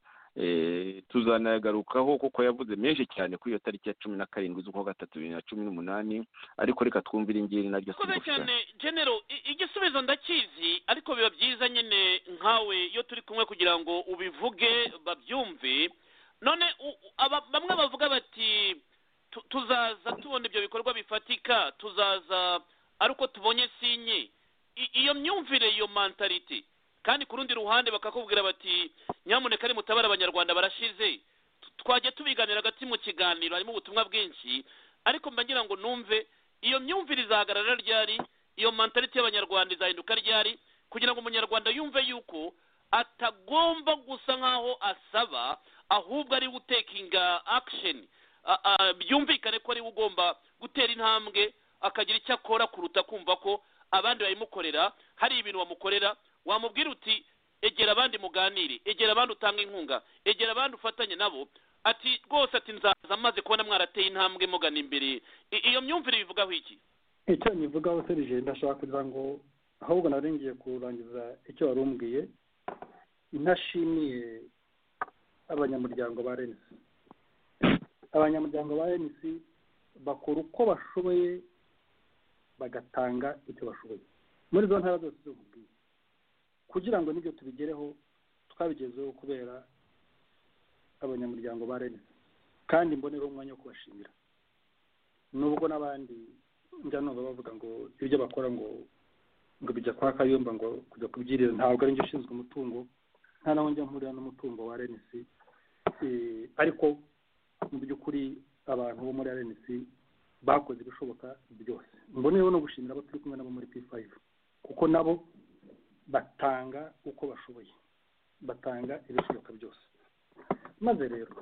tuzanayagarukaho kuko yavuze menshi cyane kuri iyo tariki ya cumi na karindwi z'ukwa gatatu bibiri na cumi n'umunani ariko reka twumve iri ngiri naryo sikoze cyane genero igisubizo ndakizi ariko biba byiza nyine nkawe iyo turi kumwe kugira ngo ubivuge babyumve none bamwe bavuga bati tuzaza tubona ibyo bikorwa bifatika tuzaza ari uko tubonye sinye iyo myumvire iyo mantariti kandi ku rundi ruhande bakakubwira bati nyamuneka nimutabare abanyarwanda barashize twajya tubiganira hagati mu kiganiro harimo ubutumwa bwinshi ariko mba ngira ngo numve iyo myumvire izahagarara ryari iyo mantariti y'abanyarwanda izahinduka ryari kugira ngo umunyarwanda yumve yuko atagomba gusa nk'aho asaba ahubwo ari utekinga akisheni byumvikane ko ari we ugomba gutera intambwe akagira icyo akora kuruta kumva ko abandi babimukorera hari ibintu bamukorera wamubwira uti egera abandi muganire egera abandi utanga inkunga egera abandi ufatanye nabo ati rwose ati nzaza amaze kubona mwarateye intambwe mugana imbere iyo myumvire bivugaho iki icyo nyivugaho serije ndashaka kugira ngo ahubwo narengiye kurangiza icyo wari umbwiye ntashimiye abanyamuryango ba renisi abanyamuryango ba renisi bakora uko bashoboye bagatanga icyo bashoboye muri zo ntara zose z'ububwiye kugira ngo nibyo tubigereho twabigezeho kubera abanyamuryango ba renesi kandi mbonereho umwanya wo kubashimira nubwo n'abandi njya numva bavuga ngo ibyo bakora ngo ngo bijya kwa kayumba ngo kujya kubyirira ntabwo ari njye ushinzwe umutungo nta naho njya mpurira n'umutungo wa renesi ariko mu by'ukuri abantu bo muri renesi bakoze ibishoboka byose mbonereho no gushimira abo turi kumwe nabo muri p fayive kuko nabo batanga uko bashoboye batanga ibishoboka byose maze rero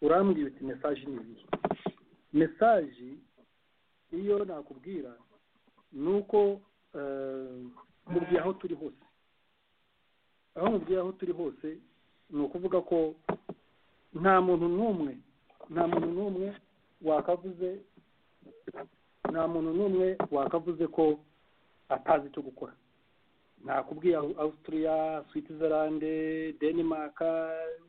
urambwira uti mesaje ni iyi mesaje iyo nakubwira ni uko mubwiye aho turi hose aho mubwiye aho turi hose ni ukuvuga ko nta muntu n'umwe nta muntu n'umwe wakavuze nta muntu n'umwe wakavuze ko atazi icyo gukora nakubwiye Austria Switzerland Denmark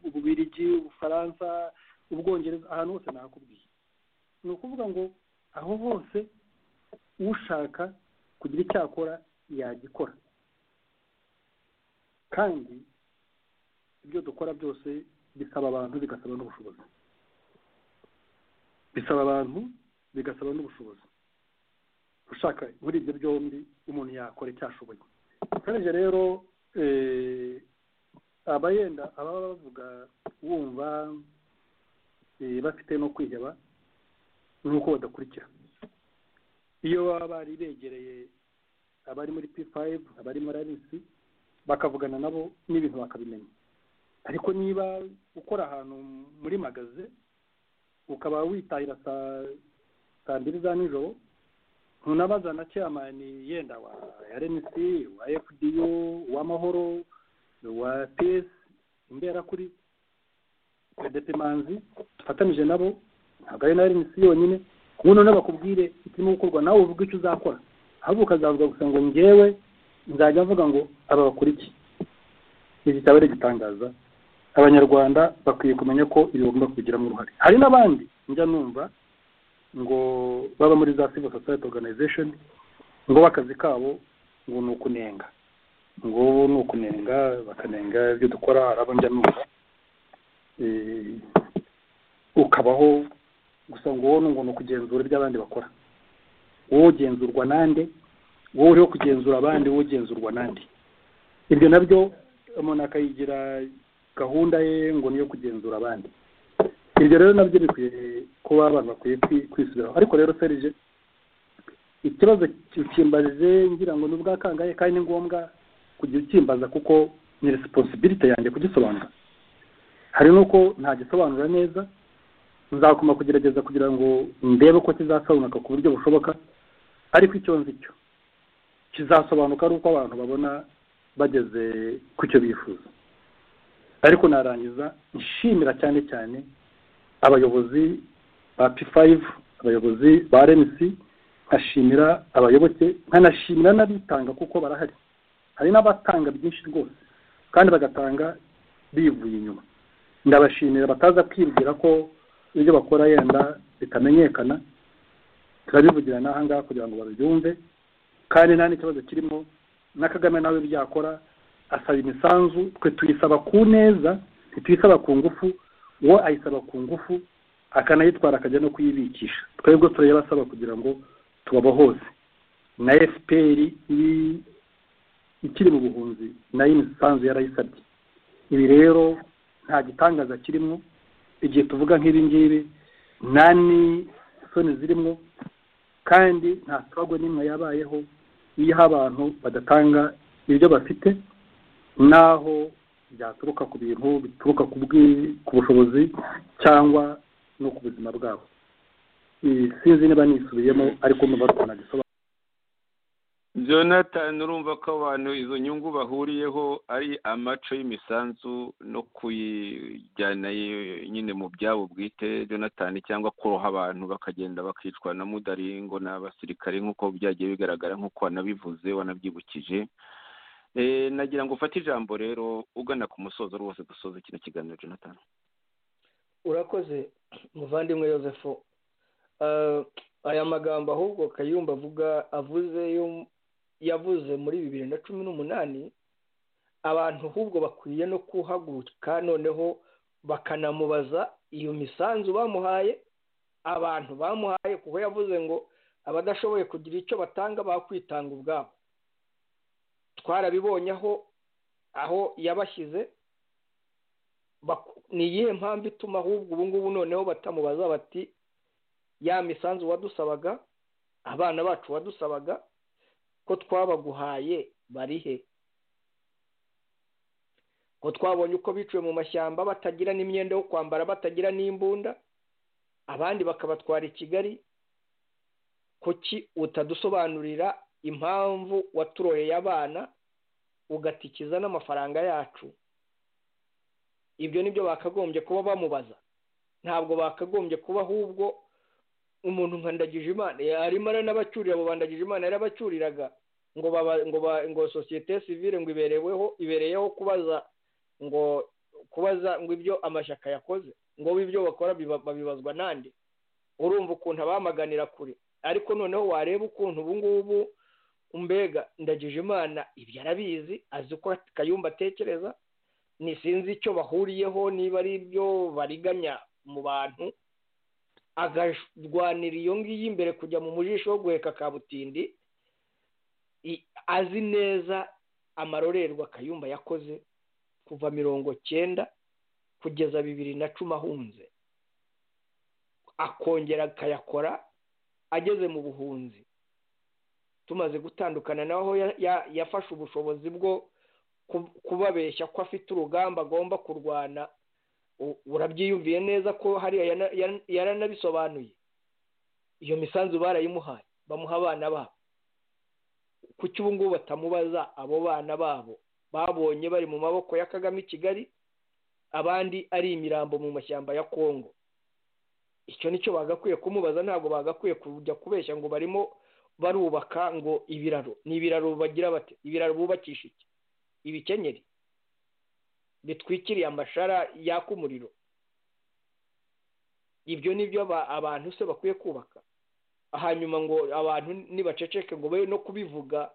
ububirigi ubufaransa ubwongereza ahantu hose nakubwiye ni ukuvuga ngo aho hose ushaka kugira icyo akora yagikora kandi ibyo dukora byose bisaba abantu bigasaba n'ubushobozi bisaba abantu bigasaba n'ubushobozi ushaka muri ibyo byombi umuntu yakora icyo ashoboye kandi rero abayenda ababa bavuga wumva bafite no kwiheba ni uko badakurikira iyo baba bari begereye abari muri p fayive abari muri arisi bakavugana nabo n'ibintu bakabimenya ariko niba ukora ahantu muri magaze ukaba witahira saa mbiri za nijoro ntunabaza na cyamani yenda wa rnc wa fdo uw'amahoro wa pes imbera kuri manzi dufatanije nabo ntabwo ari na rnc yonyine ubu noneho bakubwire ikirimo gukorwa nawe uvuga icyo uzakora ahubwo ukazavuga gusa ngo ngewe nzajya mvuga ngo aba bakora iki iki cyaba ari igitangaza abanyarwanda bakwiye kumenya ko ibi bagomba kubigiramo uruhare hari n'abandi njya numva ngo baba muri za civil society organization ngo bakazi kabo ngo ni ukunenga ngo ni ukunenga bakanenga ibyo dukora hari abo njya numva Eh, ukabaho gusa ngo wowe ngo ni ukugenzura ibyo abandi bakora wowe ugenzurwa nande wowe uriho kugenzura abandi wowe ugenzurwa nande ibyo nabyo umuntu akayigira gahunda ye ngo niyo kugenzura abandi ibyo rero nabyo bikwiye kuba abantu bakwiye kwi- kwisubiraho ariko rero serije ikibazo kimbajije ngira ngo ni ubwakangaye kandi ni ngombwa kujya ukimbaza kuko ni resiponsibilite yanjye kugisobanura hari n'uko ntagisobanura neza nzakoma kugerageza kugira ngo ndebe ko kizasobanuka ku buryo bushoboka ariko icyo nzi cyo kizasobanuka ari uko abantu babona bageze ku cyo bifuza ariko narangiza nshimira cyane cyane abayobozi ba p five abayobozi ba rmc nkashimira abayoboke nkanashimira n'abitanga kuko barahari hari n'abatanga byinshi rwose kandi bagatanga bivuye inyuma ndabashimira bataza kwibwira ko ibyo bakora yenda bitamenyekana turabivugira n'aha ngaha kugira ngo babyumve kandi nta n'ikibazo kirimo na kagame nawe byakora asaba imisanzu twe tuyisaba ku neza ntituyisaba ku ngufu uwo ayisaba ku ngufu akanayitwara akajya no kuyibikisha twebwe tureba asaba kugira ngo tubaba hose na fpr iri- ikiri mu buhunzi nayo imisanzu yarayisabye ibi rero nta gitangaza kirimo igihe tuvuga nk'ibi ngibi nta n'isoni zirimo kandi nta sitagwe n'imwe yabayeho iyo abantu badatanga ibyo bafite n'aho byaturuka ku bintu bituruka ku bwi- ku bushobozi cyangwa no ku buzima bwabo Eh, sinzi niba nisubiyemo ariko numva twanagisobanura jonathan urumva ko abantu izo nyungu bahuriyeho ari amaco y'imisanzu no kuyijyana ye- nyine mu byabo bwite jonathan cyangwa kuroha abantu bakagenda bakicwa na mudaringo n'abasirikare nk'uko byagiye bigaragara nk'uko wanabivuze wanabyibukije Eh, nagira ngo ufate ijambo rero ugana ku musozo rwose dusoze kino kiganiro jonathan urakoze muvandimwe yosefu Eh, aya magambo ahubwo kayumba avuga avuze yo yavuze muri bibiri na cumi n'umunani abantu ahubwo bakwiye no kuhaguruka noneho bakanamubaza iyo misanzu bamuhaye abantu bamuhaye kuko yavuze ngo abadashoboye kugira icyo batanga bakwitanga ubwabo twarabibonye aho aho yabashyize bak- ni iyihe mpamvu ituma ahubwo ubu ngubu noneho batamubaza bati ya misanzu wadusabaga abana bacu wadusabaga ko twabaguhaye bari he ko twabonye uko biciwe mu mashyamba batagira n'imyenda yo kwambara batagira n'imbunda abandi bakabatwara i kigali kuki utadusobanurira impamvu waturoreye abana ugatikiza n'amafaranga yacu ibyo nibyo bakagombye kuba bamubaza ntabwo bakagombye kuba ahubwo umuntu nka Ndagijimana arimo aranabacyurira abo bandagijimana yarabacyuriraga ngo baba ngo ba ngo sosiyete sivile ngo ibereweho ibereyeho kubaza ngo kubaza ngo ibyo amashyaka yakoze ngo ibyo bakora biba- babibazwa nande urumva ukuntu abamaganira kure ariko noneho wareba ukuntu ubu ngubu mbega ndagijimana ibyo arabizi azi uko kayumba atekereza ni sinzi icyo bahuriyeho niba ari ibyo bariganya mu bantu akarwanira iyo ngiyo imbere kujya mu mujisho wo guheka kabutindi I- azi neza amarorerwa kayumba yakoze kuva mirongo cyenda kugeza bibiri na cumi ahunze akongera akayakora ageze mu buhunzi tumaze gutandukana naho ya- ya- yafashe ubushobozi bwo ku- kubabeshya ko afite urugamba agomba kurwana u- urabyiyumviye neza ko hariya yana- yana- yaranabisobanuye iyo misanzu barayimuhaye bamuha abana babo kuki ubu ngubu batamubaza abo bana babo babonye bari mu maboko ya kagame i kigali abandi ari imirambo mu mashyamba ya kongo icyo nicyo bagakwiye kumubaza ntabwo bagakwiye kujya kubeshya ngo barimo barubaka ngo ibiraro ni ibiraro bagira bate ibiraro bubakisha iki ibikenyeri bitwikiriye amashara yaka umuriro ibyo ni byo aba- abantu se bakwiye kubaka hanyuma ngo abantu nibaceceke ngo be no kubivuga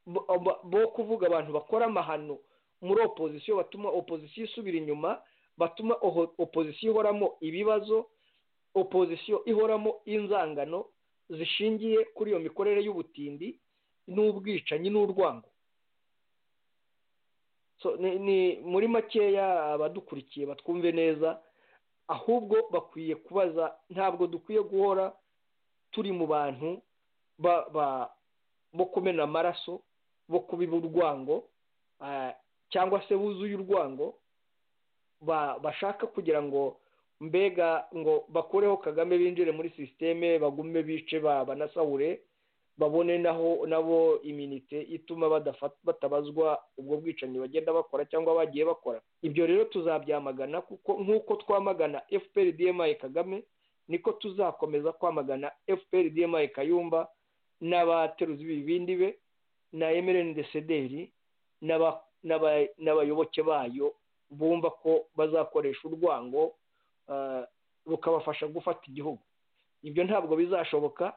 bo- aba- bo kuvuga abantu bakora amahano muri opozisiyo batuma opozisiyo isubira inyuma batuma oho- opozisiyo ihoramo ibibazo opozisiyo ihoramo inzangano zishingiye kuri iyo mikorere y'ubutindi n'ubwicanyi n'urwango So, ni- ni muri makeya abadukurikiye batwumve neza ahubwo bakwiye kubaza ntabwo dukwiye guhora turi mu bantu ba- ba- bo kumena amaraso bo kubiba urwango ah, cyangwa se buzuye urwango ba- bashaka kugira ngo mbega ngo bakureho kagame binjire muri sisiteme bagume bice ba- banasahure babone naho nabo iminite ituma badafat- batabazwa ubwo bwicanyi bagenda bakora cyangwa bagiye bakora ibyo rero tuzabyamagana kuko nk'uko twamagana fpr dmi kagame niko tuzakomeza kwamagana fpr dmi kayumba n'abateruzi b'ibibindi be na emerene desederi n'aba- n'aba- n'abayoboke bayo bumva ko bazakoresha urwango ah, rukabafasha gufata igihugu ibyo ntabwo bizashoboka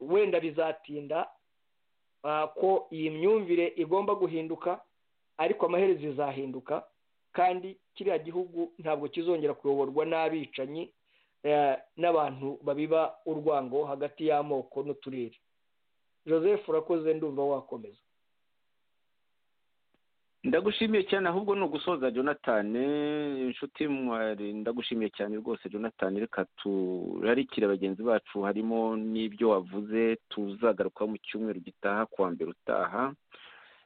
wenda bizatinda ah, ko iyi myumvire igomba guhinduka ariko amaherezo izahinduka kandi kiriya gihugu ntabwo kizongera kuyoborwa n'abicanyi eh, n'abantu babiba urwango hagati y'amoko n'uturere joseph urakoze ndumva wakomeza ndagushimiye cyane ahubwo ni ugusoza jonathan inshuti mwari ndagushimiye cyane rwose jonathan reka turarikire bagenzi bacu harimo n'ibyo wavuze tuzagarukaho mu cyumweru gitaha kuwa mbere utaha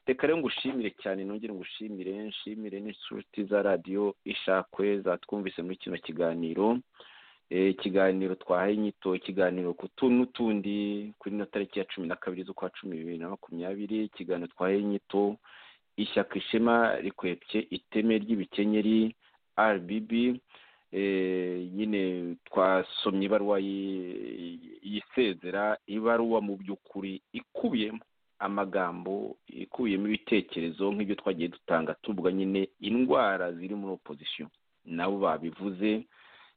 reka rero ngushimire cyane nongere ngushimire nshimire n'inshuti za radiyo ishakwe zatwumvise muri kino kiganiro Eh, ikiganiro twahaye inyito ikiganiro ku tu n'utundi kuri ino tariki ya cumi na kabiri z'ukwa cumi bibiri na makumyabiri ikiganiro twahaye inyito ishyaka ishema rikwepye iteme ry'ibikenyeri rbb eh, nyine twasomye ibaruwa yi- yisezera ibaruwa mu by'ukuri ikubiyemo amagambo ikubiyemo ibitekerezo nk'ibyo twagiye dutanga tuvuga nyine indwara ziri muri opozisiyo nabo babivuze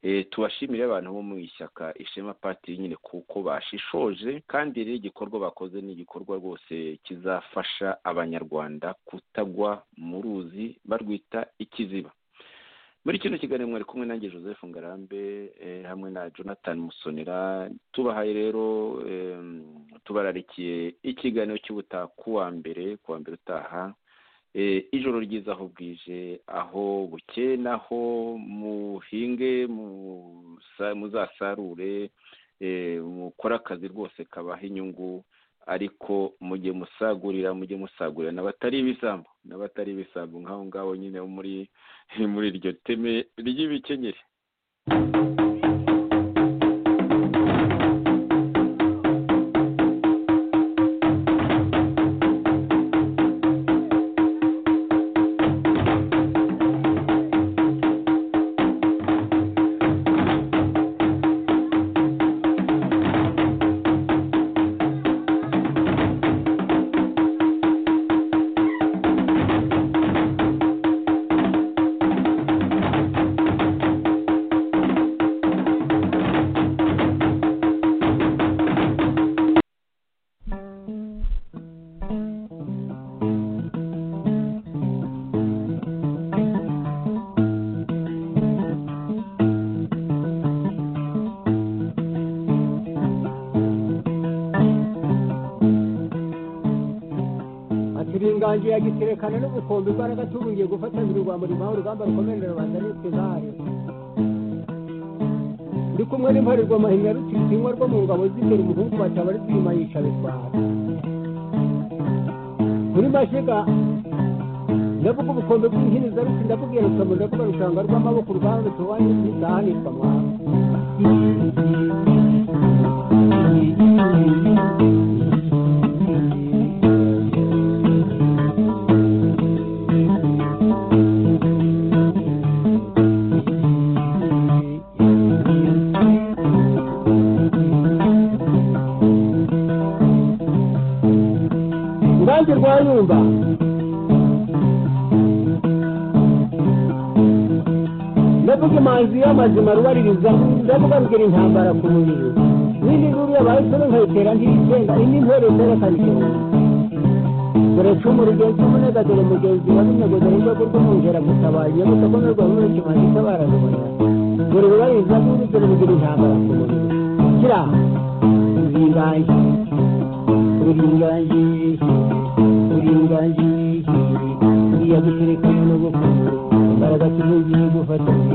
eh, tubashimire abantu bo mu ishyaka ishema patiri nyine kuko bashishoje kandi rero igikorwa bakoze ni igikorwa rwose kizafasha abanyarwanda kutagwa mu ruzi barwita ikiziba muri kino kiganiro mwari kumwe nanjye joseph ngarambe eh, hamwe na jonathan musonera tubahaye rero eh, tubararikiye ikiganiro cy'ubutaha kuwa mbere kuwa mbere utaha Eh, ijoro ryiza aho bwije aho bukeye naho muhinge musa- muzasarure eh, mukore akazi rwose kabaha inyungu ariko mujye musagurira mujye musagurira n'abatari ibisambo n'abatari ibisambo nk'aho ngaho nyine bo muri muri iryo teme ry'ibikenyeri ati ringangiye agiterekana n'ubukombe imbaraga tubungiye gufata biri rwa murimo aho urugamba rukomerera rubanda nitwe nkahari ndi kumwe n'imparirwa mahinya rutiritsinywa rwo mu ngabo z'imbere umuhungu bataba ari twima yica bitwara muri mashiga ndavuga ubukombe bw'inkiniza ruti ndabubwira rukamu ndavuga rushanga rw'amaboko urwanda tuwanye n'izahanirwa mwana ngange rwayumva ndavuga imanzi y'amazima rubaririza ndavuga rugira intambara ku mubiri n'indi ruriya bahisemo nkayitera ntirisenga indi ntore itera kabiri dore icumu rigenzi umunega dore mugenzi wa bino dore urwego rw'umwungera mutabaye mutakomerwa muri kimanza itabara rubona dore rubariza muri dore mugira intambara ku mubiri kira uringange uringange uringange iya gutereka n'ubukuru imbaraga tuzongera gufatanya